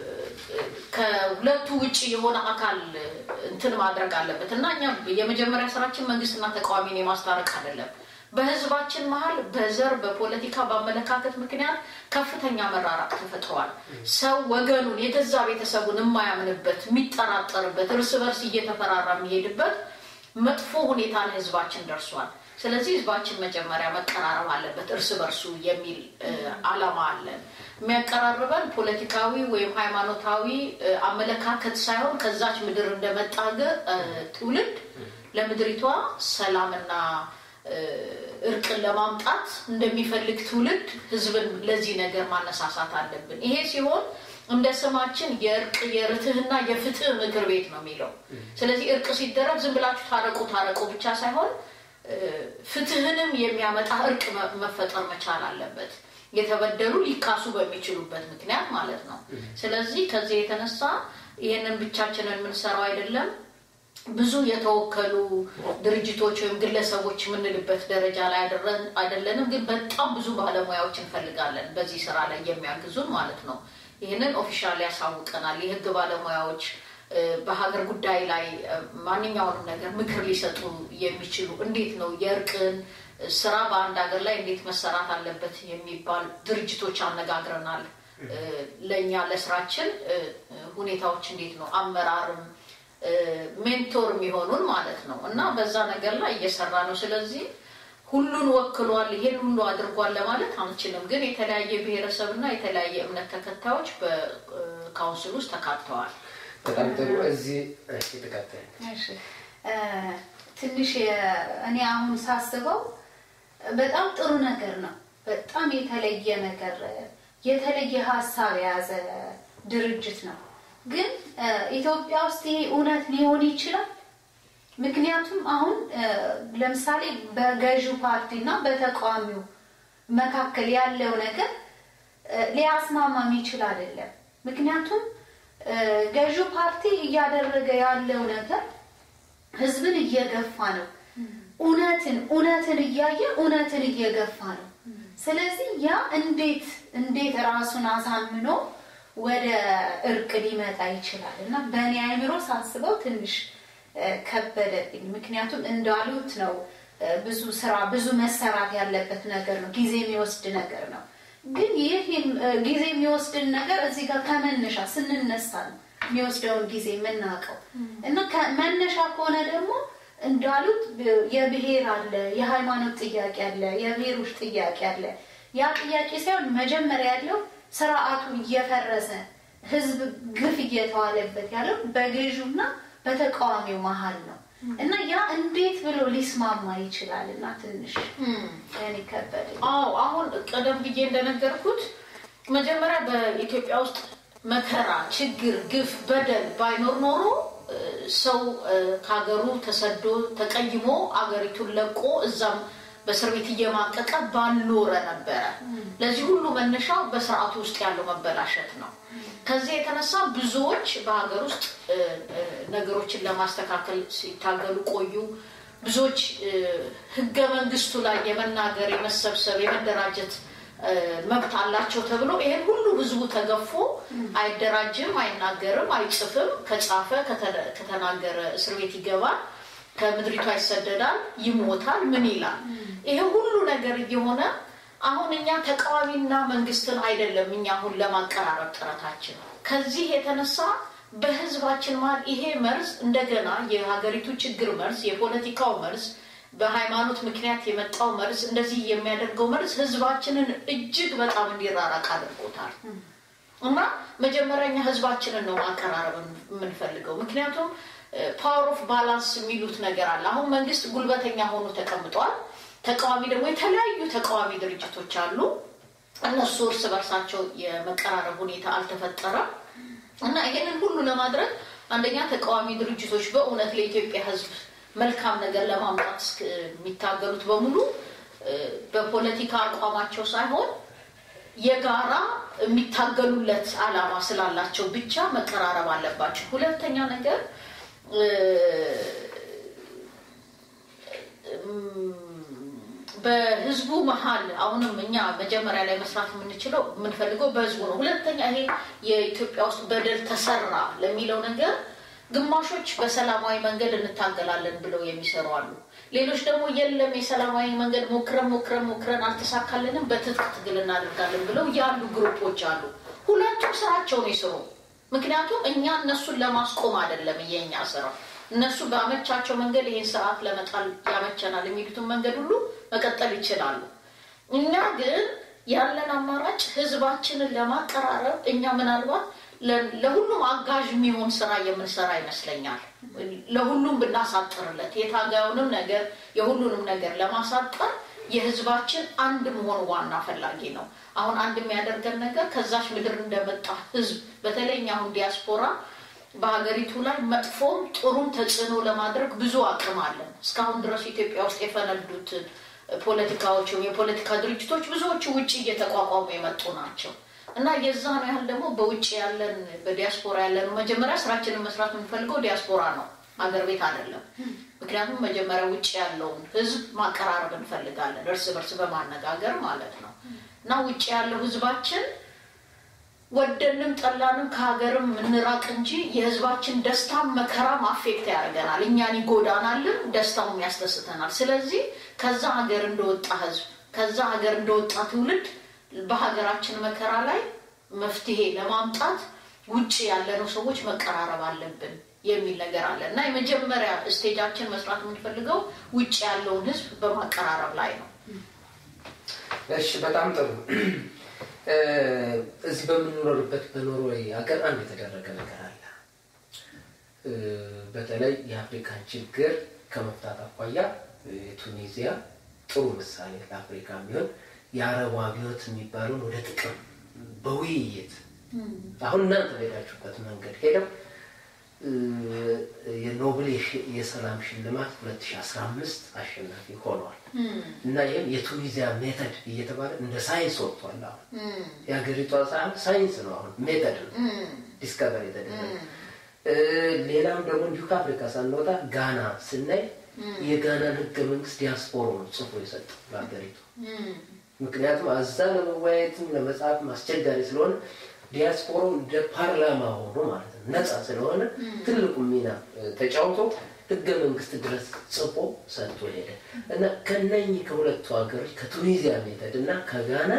ከሁለቱ ውጭ የሆነ አካል እንትን ማድረግ አለበት እና እኛ የመጀመሪያ ስራችን መንግስትና ተቃዋሚን የማስታረቅ አይደለም። በህዝባችን መሀል በዘር በፖለቲካ በአመለካከት ምክንያት ከፍተኛ መራራቅ ተፈጥሯል። ሰው ወገኑን የገዛ ቤተሰቡን የማያምንበት የሚጠራጠርበት፣ እርስ በርስ እየተፈራራ የሚሄድበት መጥፎ ሁኔታ ለህዝባችን ደርሷል። ስለዚህ ህዝባችን መጀመሪያ መቀራረብ አለበት እርስ በርሱ የሚል እ፣ አላማ አለን። የሚያቀራርበን ፖለቲካዊ ወይም ሃይማኖታዊ እ፣ አመለካከት ሳይሆን ከዛች ምድር እንደመጣ ገ- እ፣ ትውልድ ለምድሪቷ ሰላምና እ፣ እርቅን ለማምጣት እንደሚፈልግ ትውልድ ህዝብን ለዚህ ነገር ማነሳሳት አለብን። ይሄ ሲሆን እንደ ስማችን የእርቅ የርትህና የፍትህ ምክር ቤት ነው የሚለው። ስለዚህ እርቅ ሲደረግ ዝም ብላችሁ ታረቁ ታረቁ ብቻ ሳይሆን እ፣ ፍትህንም የሚያመጣ እርቅ መ- መፈጠር መቻል አለበት። የተበደሉ ሊካሱ በሚችሉበት ምክንያት ማለት ነው። ስለዚህ ከዚህ የተነሳ ይህንን ብቻችንን የምንሰራው አይደለም። ብዙ የተወከሉ ድርጅቶች ወይም ግለሰቦች የምንልበት ደረጃ ላይ አይደረን- አይደለንም፣ ግን በጣም ብዙ ባለሙያዎች እንፈልጋለን በዚህ ስራ ላይ የሚያግዙን ማለት ነው። ይህንን ኦፊሻል ያሳውቀናል። የህግ ባለሙያዎች እ፣ በሀገር ጉዳይ ላይ እ፣ ማንኛውንም ነገር ምክር ሊሰጡ የሚችሉ እንዴት ነው የእርቅን ስራ በአንድ ሀገር ላይ እንዴት መሰራት አለበት የሚባል ድርጅቶች አነጋግረናል። እ፣ ለእኛ ለስራችን እ፣ ሁኔታዎች እንዴት ነው አመራርም እ፣ ሜንቶር የሚሆኑን ማለት ነው እና በዛ ነገር ላይ እየሰራ ነው። ስለዚህ ሁሉን ወክሏል፣ ይሄን ሁሉ አድርጓል ለማለት አንችልም። ግን የተለያየ ብሔረሰብ እና የተለያየ እምነት ተከታዮች በካውንስል ውስጥ ተካተዋል። በጣም ጥሩ። እዚህ እሺ፣ ተከታይ እሺ እ፣ ትንሽ የ- እኔ አሁን ሳስበው በጣም ጥሩ ነገር ነው። በጣም የተለየ ነገር የተለየ ሀሳብ የያዘ ድርጅት ነው። ግን እ፣ ኢትዮጵያ ውስጥ ይሄ እውነት ሊሆን ይችላል? ምክንያቱም አሁን እ፣ ለምሳሌ በገዢው ፓርቲ እና በተቃዋሚው መካከል ያለው ነገር እ፣ ሊያስማማ የሚችል አይደለም። ምክንያቱም እ፣ ገዢው ፓርቲ እያደረገ ያለው ነገር ህዝብን እየገፋ ነው። እውነትን እውነትን እያየ እውነትን እየገፋ ነው። ስለዚህ ያ እንዴት እንዴት ራሱን አሳምኖ ወደ እርቅ ሊመጣ ይችላል? እና በእኔ አይምሮ ሳስበው ትንሽ እ፣ ከበደብኝ። ምክንያቱም እንዳሉት ነው እ፣ ብዙ ስራ ብዙ መሰራት ያለበት ነገር ነው። ጊዜ የሚወስድ ነገር ነው። ግን ይህ እ፣ ጊዜ የሚወስድን ነገር እዚህ ጋር ከመነሻ ስንነሳ ነው የሚወስደውን ጊዜ የምናውቀው እና ከመነሻ ከሆነ ደግሞ እንዳሉት ብ- የብሔር አለ፣ የሃይማኖት ጥያቄ አለ፣ የብሔሮች ጥያቄ አለ። ያ ጥያቄ ሳይሆን መጀመሪያ ያለው ስርዓቱ እየፈረሰ ህዝብ ግፍ እየተዋለበት ያለው በገዢውና በተቃዋሚው መሀል ነው እና ያ እንዴት ብሎ ሊስማማ ይችላል? እና ትንሽ እኔ ከበደ አዎ አሁን ቀደም ብዬ እንደነገርኩት መጀመሪያ በኢትዮጵያ ውስጥ መከራ፣ ችግር፣ ግፍ፣ በደል ባይኖር ኖሮ እ፣ ሰው እ፣ ከሀገሩ ተሰዶ ተቀይሞ አገሪቱን ለቆ እዛም በእስር ቤት እየማቀቀ ባልኖረ ነበረ። ለዚህ ሁሉ መነሻው በስርዓቱ ውስጥ ያለው መበላሸት ነው። ከዚህ የተነሳ ብዙዎች በሀገር ውስጥ እ፣ እ፣ ነገሮችን ለማስተካከል ሲታገሉ ቆዩ። ብዙዎች እ፣ ህገ መንግስቱ ላይ የመናገር፣ የመሰብሰብ፣ የመደራጀት እ፣ መብት አላቸው ተብሎ ይሄን ሁሉ ህዝቡ ተገፎ አይደራጅም፣ አይናገርም፣ አይጽፍም። ከጻፈ ከተ- ከተናገረ እስር ቤት ይገባል፣ ከምድሪቷ ይሰደዳል፣ ይሞታል። ምን ይላል? ይሄ ሁሉ ነገር እየሆነ አሁን እኛ ተቃዋሚና መንግስትን አይደለም እኛ አሁን ለማቀራረብ ጥረታችን ከዚህ የተነሳ በህዝባችን መሀል ይሄ መርዝ እንደገና የሀገሪቱ ችግር መርዝ፣ የፖለቲካው መርዝ፣ በሃይማኖት ምክንያት የመጣው መርዝ እንደዚህ የሚያደርገው መርዝ ህዝባችንን እጅግ በጣም እንዲራራቅ አድርጎታል። እና መጀመሪያ እኛ ህዝባችንን ነው ማቀራረብ የምንፈልገው። ምክንያቱም ፓወር ኦፍ ባላንስ የሚሉት ነገር አለ። አሁን መንግስት ጉልበተኛ ሆኖ ተቀምጧል። ተቃዋሚ ደግሞ የተለያዩ ተቃዋሚ ድርጅቶች አሉ። እነሱ እርስ በርሳቸው የመቀራረብ ሁኔታ አልተፈጠረም እና ይሄንን ሁሉ ለማድረግ አንደኛ ተቃዋሚ ድርጅቶች በእውነት ለኢትዮጵያ ህዝብ መልካም ነገር ለማምጣት እስክ- የሚታገሉት በሙሉ እ፣ በፖለቲካ አቋማቸው ሳይሆን የጋራ የሚታገሉለት አላማ ስላላቸው ብቻ መቀራረብ አለባቸው። ሁለተኛ ነገር እ፣ እም፣ በህዝቡ መሀል አሁንም እኛ መጀመሪያ ላይ መስራት የምንችለው የምንፈልገው በህዝቡ ነው። ሁለተኛ ይሄ የኢትዮጵያ ውስጥ በደል ተሰራ ለሚለው ነገር ግማሾች በሰላማዊ መንገድ እንታገላለን ብለው የሚሰሩ አሉ። ሌሎች ደግሞ የለም የሰላማዊ መንገድ ሞክረን ሞክረን ሞክረን አልተሳካልንም፣ በትጥቅ ትግል እናደርጋለን ብለው ያሉ ግሩፖች አሉ። ሁለቱም ስራቸውን ይስሩ። ምክንያቱም እኛ እነሱን ለማስቆም አይደለም የኛ ስራ። እነሱ በአመቻቸው መንገድ ይህን ስርዓት ለመጣል ያመቸናል የሚሉትን መንገድ ሁሉ መቀጠል ይችላሉ። እኛ ግን ያለን አማራጭ ህዝባችንን ለማቀራረብ እኛ ምናልባት ለ- ለሁሉም አጋዥ የሚሆን ስራ የምንሰራ ይመስለኛል። ለሁሉም ብናሳጥርለት የታጋዩንም ነገር የሁሉንም ነገር ለማሳጠር የህዝባችን አንድ መሆን ዋና ፈላጊ ነው። አሁን አንድ የሚያደርገን ነገር ከዛች ምድር እንደመጣ ህዝብ በተለይ እኛ አሁን ዲያስፖራ በሀገሪቱ ላይ መጥፎም ጥሩም ተጽዕኖ ለማድረግ ብዙ አቅም አለን። እስካሁን ድረስ ኢትዮጵያ ውስጥ የፈነዱትን ፖለቲካዎች ወይም የፖለቲካ ድርጅቶች ብዙዎቹ ውጭ እየተቋቋሙ የመጡ ናቸው እና የዛን ያህል ደግሞ በውጭ ያለን በዲያስፖራ ያለን መጀመሪያ ስራችንን መስራት የምንፈልገው ዲያስፖራ ነው፣ አገር ቤት አይደለም። ምክንያቱም መጀመሪያ ውጭ ያለውን ህዝብ ማቀራረብ እንፈልጋለን፣ እርስ በርስ በማነጋገር ማለት ነው እና ውጭ ያለው ህዝባችን ወደንም ጠላንም ከሀገርም እንራቅ እንጂ የህዝባችን ደስታም መከራም አፌክት ያደርገናል። እኛን ይጎዳናልም፣ ደስታውም ያስደስተናል። ስለዚህ ከዛ ሀገር እንደወጣ ህዝብ ከዛ ሀገር እንደወጣ ትውልድ በሀገራችን መከራ ላይ መፍትሄ ለማምጣት ውጭ ያለነው ሰዎች መቀራረብ አለብን የሚል ነገር አለ እና የመጀመሪያ ስቴጃችን መስራት የምንፈልገው ውጭ ያለውን ህዝብ በማቀራረብ ላይ ነው። እሺ በጣም ጥሩ እዚህ በምንኖርበት በኖርዌይ ሀገር አንድ የተደረገ ነገር አለ በተለይ የአፍሪካን ችግር ከመፍታት አኳያ የቱኒዚያ ጥሩ ምሳሌ ለአፍሪካ የሚሆን የአረቡ አብዮት የሚባለውን ወደ ጥቅም በውይይት አሁን እናንተ በሄዳችሁበት መንገድ ሄደው የኖብል የሰላም ሽልማት 2015 አሸናፊ ሆነዋል እና ይህም የቱኒዚያ ሜተድ እየተባለ እንደ ሳይንስ ወጥቷል። አሁን የሀገሪቷ ሳይሆን ሳይንስ ነው፣ አሁን ሜተድ ነው ዲስከቨር የተደረገ። ሌላም ደግሞ እንዲሁ ከአፍሪካ ሳንወጣ ጋና ስናይ የጋናን ህገ መንግስት ዲያስፖሮ ነው ጽፎ የሰጠው ለሀገሪቱ። ምክንያቱም አዛ ለመወያየትም ለመጽሐፍም አስቸጋሪ ስለሆነ ዲያስፖሮ እንደ ፓርላማ ሆኖ ማለት ነው ነፃ ስለሆነ ትልቁ ሚና ተጫውቶ ህገ መንግስት ድረስ ጽፎ ሰጥቶ ሄደ እና ከነኚህ ከሁለቱ ሀገሮች ከቱኒዚያ ሜተድ እና ከጋና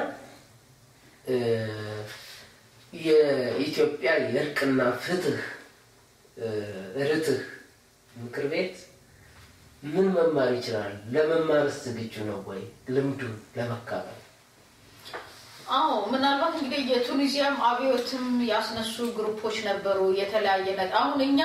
የኢትዮጵያ የእርቅና ፍትህ ርትህ ምክር ቤት ምን መማር ይችላል? ለመማርስ ዝግጁ ነው ወይ? ልምዱን ለመካፈል አዎ ምናልባት እንግዲህ የቱኒዚያም አብዮትም ያስነሱ ግሩፖች ነበሩ። የተለያየ ነገር አሁን እኛ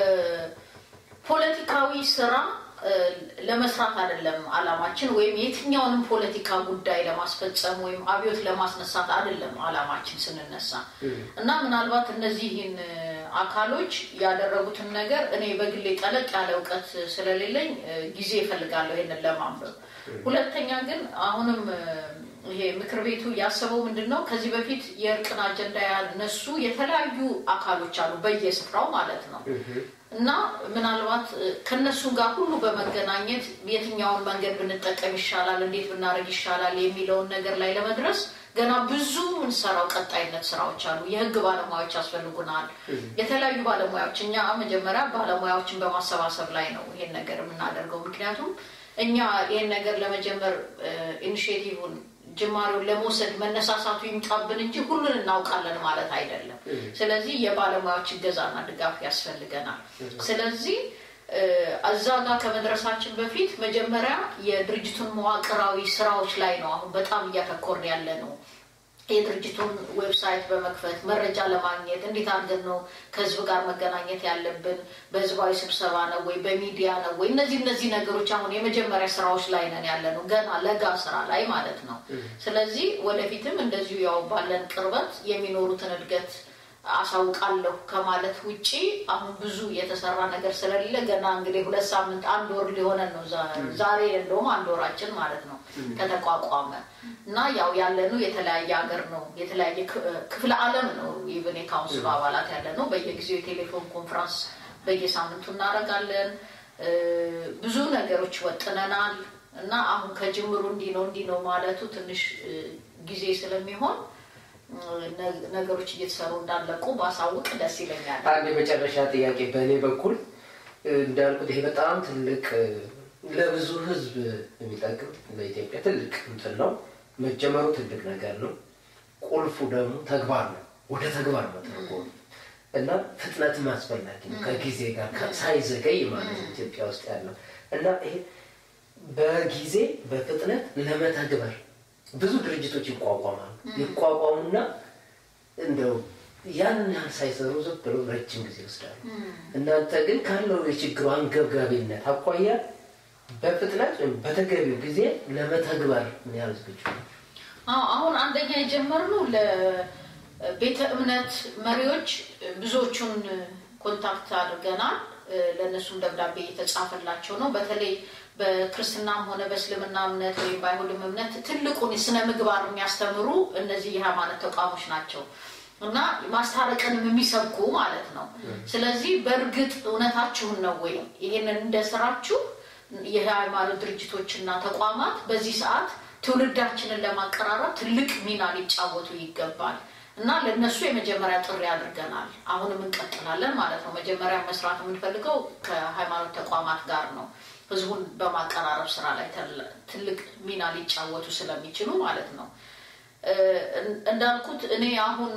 ፖለቲካዊ ስራ ለመስራት አይደለም አላማችን፣ ወይም የትኛውንም ፖለቲካ ጉዳይ ለማስፈጸም ወይም አብዮት ለማስነሳት አይደለም አላማችን ስንነሳ እና ምናልባት እነዚህን አካሎች ያደረጉትን ነገር እኔ በግሌ ጠለቅ ያለ እውቀት ስለሌለኝ ጊዜ እፈልጋለሁ ይሄንን ለማንበብ። ሁለተኛ ግን አሁንም ይሄ ምክር ቤቱ ያሰበው ምንድን ነው? ከዚህ በፊት የእርቅን አጀንዳ ያነሱ የተለያዩ አካሎች አሉ በየስፍራው ማለት ነው እና ምናልባት ከነሱ ጋር ሁሉ በመገናኘት የትኛውን መንገድ ብንጠቀም ይሻላል፣ እንዴት ብናደርግ ይሻላል የሚለውን ነገር ላይ ለመድረስ ገና ብዙ እንሰራው ቀጣይነት ስራዎች አሉ። የህግ ባለሙያዎች ያስፈልጉናል። የተለያዩ ባለሙያዎች እኛ መጀመሪያ ባለሙያዎችን በማሰባሰብ ላይ ነው ይሄን ነገር የምናደርገው። ምክንያቱም እኛ ይሄን ነገር ለመጀመር ኢኒሽቲቭን ጅማሬውን ለመውሰድ መነሳሳቱ ይምጣብን እንጂ ሁሉን እናውቃለን ማለት አይደለም። ስለዚህ የባለሙያዎች እገዛና ድጋፍ ያስፈልገናል። ስለዚህ እዛ ጋር ከመድረሳችን በፊት መጀመሪያ የድርጅቱን መዋቅራዊ ስራዎች ላይ ነው አሁን በጣም እያተኮርን ያለ ነው። የድርጅቱን ዌብሳይት በመክፈት መረጃ ለማግኘት እንዴት አድርገን ነው ከህዝብ ጋር መገናኘት ያለብን? በህዝባዊ ስብሰባ ነው ወይ በሚዲያ ነው ወይ? እነዚህ እነዚህ ነገሮች አሁን የመጀመሪያ ስራዎች ላይ ነን ያለ ነው፣ ገና ለጋ ስራ ላይ ማለት ነው። ስለዚህ ወደፊትም እንደዚሁ ያው ባለን ቅርበት የሚኖሩትን እድገት አሳውቃለሁ ከማለት ውጪ አሁን ብዙ የተሰራ ነገር ስለሌለ ገና እንግዲህ ሁለት ሳምንት አንድ ወር ሊሆነን ነው። ዛሬ እንደውም አንድ ወራችን ማለት ነው ከተቋቋመ እና ያው ያለነው የተለያየ ሀገር ነው፣ የተለያየ ክፍለ ዓለም ነው። ኢቨን የካውንስሉ አባላት ያለ ነው። በየጊዜው የቴሌፎን ኮንፈረንስ በየሳምንቱ እናደርጋለን። ብዙ ነገሮች ወጥነናል እና አሁን ከጅምሩ እንዲህ ነው እንዲህ ነው ማለቱ ትንሽ ጊዜ ስለሚሆን ነገሮች እየተሰሩ እንዳለቁ ባሳውቅ ደስ ይለኛል። አንድ የመጨረሻ ጥያቄ በእኔ በኩል እንዳልኩት ይሄ በጣም ትልቅ ለብዙ ሕዝብ የሚጠቅም ለኢትዮጵያ ትልቅ እንትን ነው። መጀመሩ ትልቅ ነገር ነው። ቁልፉ ደግሞ ተግባር ነው። ወደ ተግባር መተርጎም እና ፍጥነትም አስፈላጊ ነው። ከጊዜ ጋር ሳይዘገይ ማለት ነው ኢትዮጵያ ውስጥ ያለው እና ይሄ በጊዜ በፍጥነት ለመተግበር ብዙ ድርጅቶች ይቋቋማሉ። ይቋቋሙና እንደው ያን ያህል ሳይሰሩ ዝም ብለው ረጅም ጊዜ ይወስዳሉ። እናንተ ግን ካለው የችግሩ አንገብጋቢነት አኳያ በፍጥነት ወይም በተገቢው ጊዜ ለመተግበር ምን ያህል ዝግጁ ነው? አሁን አንደኛ የጀመርነው ለቤተ እምነት መሪዎች ብዙዎቹን ኮንታክት አድርገናል። ለእነሱም ደብዳቤ እየተጻፈላቸው ነው። በተለይ በክርስትናም ሆነ በእስልምና እምነት ወይም በአይሁድም እምነት ትልቁን ስነ ምግባር የሚያስተምሩ እነዚህ የሃይማኖት ተቋሞች ናቸው እና ማስታረቅንም የሚሰብኩ ማለት ነው። ስለዚህ በእርግጥ እውነታችሁን ነው ወይ ይህንን እንደስራችሁ የሃይማኖት ድርጅቶችና ተቋማት በዚህ ሰዓት ትውልዳችንን ለማቀራረብ ትልቅ ሚና ሊጫወቱ ይገባል እና ለእነሱ የመጀመሪያ ጥሪ አድርገናል። አሁንም እንቀጥላለን ማለት ነው። መጀመሪያ መስራት የምንፈልገው ከሃይማኖት ተቋማት ጋር ነው። ህዝቡን በማቀራረብ ስራ ላይ ትልቅ ሚና ሊጫወቱ ስለሚችሉ ማለት ነው። እንዳልኩት እኔ አሁን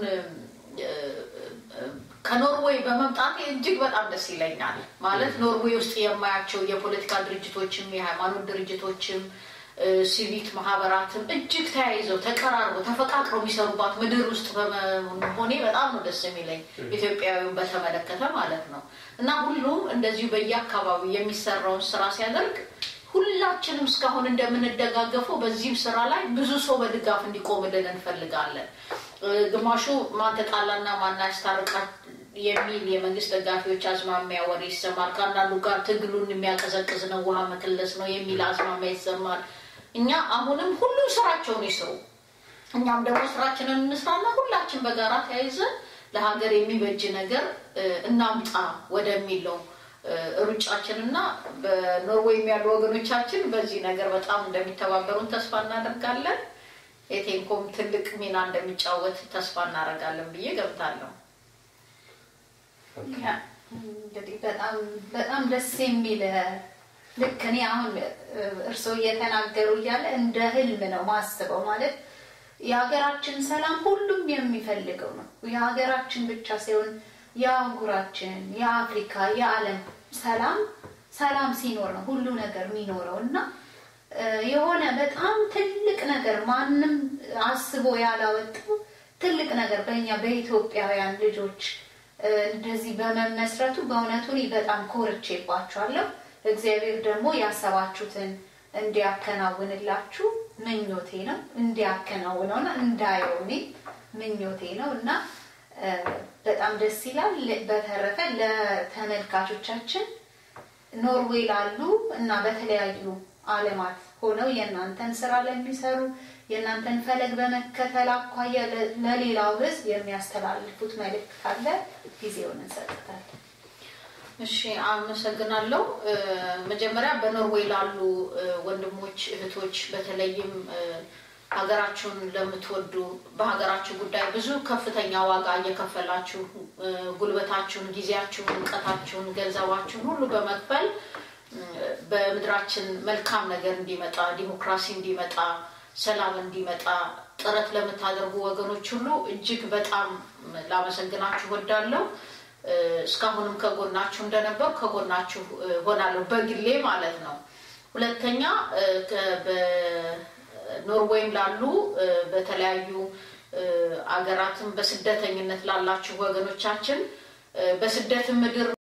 ከኖርዌይ በመምጣቴ እጅግ በጣም ደስ ይለኛል። ማለት ኖርዌይ ውስጥ የማያቸው የፖለቲካ ድርጅቶችም የሃይማኖት ድርጅቶችም ሲቪክ ማህበራትም እጅግ ተያይዘው ተቀራርበው ተፈቃቅረው የሚሰሩባት ምድር ውስጥ በመሆኔ በጣም ነው ደስ የሚለኝ ኢትዮጵያዊውን በተመለከተ ማለት ነው። እና ሁሉም እንደዚሁ በየአካባቢው የሚሰራውን ስራ ሲያደርግ ሁላችንም እስካሁን እንደምንደጋገፈው በዚህም ስራ ላይ ብዙ ሰው በድጋፍ እንዲቆምልን እንፈልጋለን። ግማሹ ማን ተጣላና ማን ያስታርቃል የሚል የመንግስት ደጋፊዎች አዝማሚያ ወሬ ይሰማል። ከአንዳንዱ ጋር ትግሉን የሚያቀዘቅዝ ነው፣ ውሃ መክለስ ነው የሚል አዝማሚያ ይሰማል። እኛ አሁንም ሁሉም ስራቸውን ይስሩ፣ እኛም ደግሞ ስራችንን እንስራና ሁላችን በጋራ ተያይዘን ለሀገር የሚበጅ ነገር እናምጣ ወደሚለው ሩጫችን እና በኖርዌይም ያሉ ወገኖቻችን በዚህ ነገር በጣም እንደሚተባበሩን ተስፋ እናደርጋለን። የቴንኮም ትልቅ ሚና እንደሚጫወት ተስፋ እናደርጋለን ብዬ ገብታለሁ። እንግዲህ በጣም በጣም ደስ የሚል ልክ እኔ አሁን እርስዎ እየተናገሩ እያለ እንደ ህልም ነው ማስበው። ማለት የሀገራችን ሰላም ሁሉም የሚፈልገው ነው። የሀገራችን ብቻ ሳይሆን የአህጉራችን፣ የአፍሪካ፣ የዓለም ሰላም ሰላም ሲኖር ነው ሁሉ ነገር የሚኖረው እና የሆነ በጣም ትልቅ ነገር ማንም አስቦ ያላወጣው ትልቅ ነገር በእኛ በኢትዮጵያውያን ልጆች እንደዚህ በመመስረቱ በእውነቱ እኔ በጣም ኮርቼባችኋለሁ። እግዚአብሔር ደግሞ ያሰባችሁትን እንዲያከናውንላችሁ ምኞቴ ነው። እንዲያከናውነውና እንዳየው እኔ ምኞቴ ነው እና በጣም ደስ ይላል። በተረፈ ለተመልካቾቻችን ኖርዌይ ላሉ እና በተለያዩ ዓለማት ሆነው የእናንተን ስራ ለሚሰሩ የእናንተን ፈለግ በመከተል አኳያ ለሌላው ሕዝብ የሚያስተላልፉት መልእክት ካለ ጊዜውን እንሰጥታለን። እሺ፣ አመሰግናለሁ። መጀመሪያ በኖርዌይ ላሉ ወንድሞች እህቶች፣ በተለይም ሀገራችሁን ለምትወዱ በሀገራችሁ ጉዳይ ብዙ ከፍተኛ ዋጋ እየከፈላችሁ ጉልበታችሁን፣ ጊዜያችሁን፣ እውቀታችሁን፣ ገንዘባችሁን ሁሉ በመክፈል በምድራችን መልካም ነገር እንዲመጣ፣ ዲሞክራሲ እንዲመጣ፣ ሰላም እንዲመጣ ጥረት ለምታደርጉ ወገኖች ሁሉ እጅግ በጣም ላመሰግናችሁ ወዳለሁ። እስካሁንም ከጎናችሁ እንደነበር ከጎናችሁ ሆናለሁ በግሌ ማለት ነው። ሁለተኛ በኖርዌይም ላሉ በተለያዩ አገራትም በስደተኝነት ላላችሁ ወገኖቻችን በስደት ምድር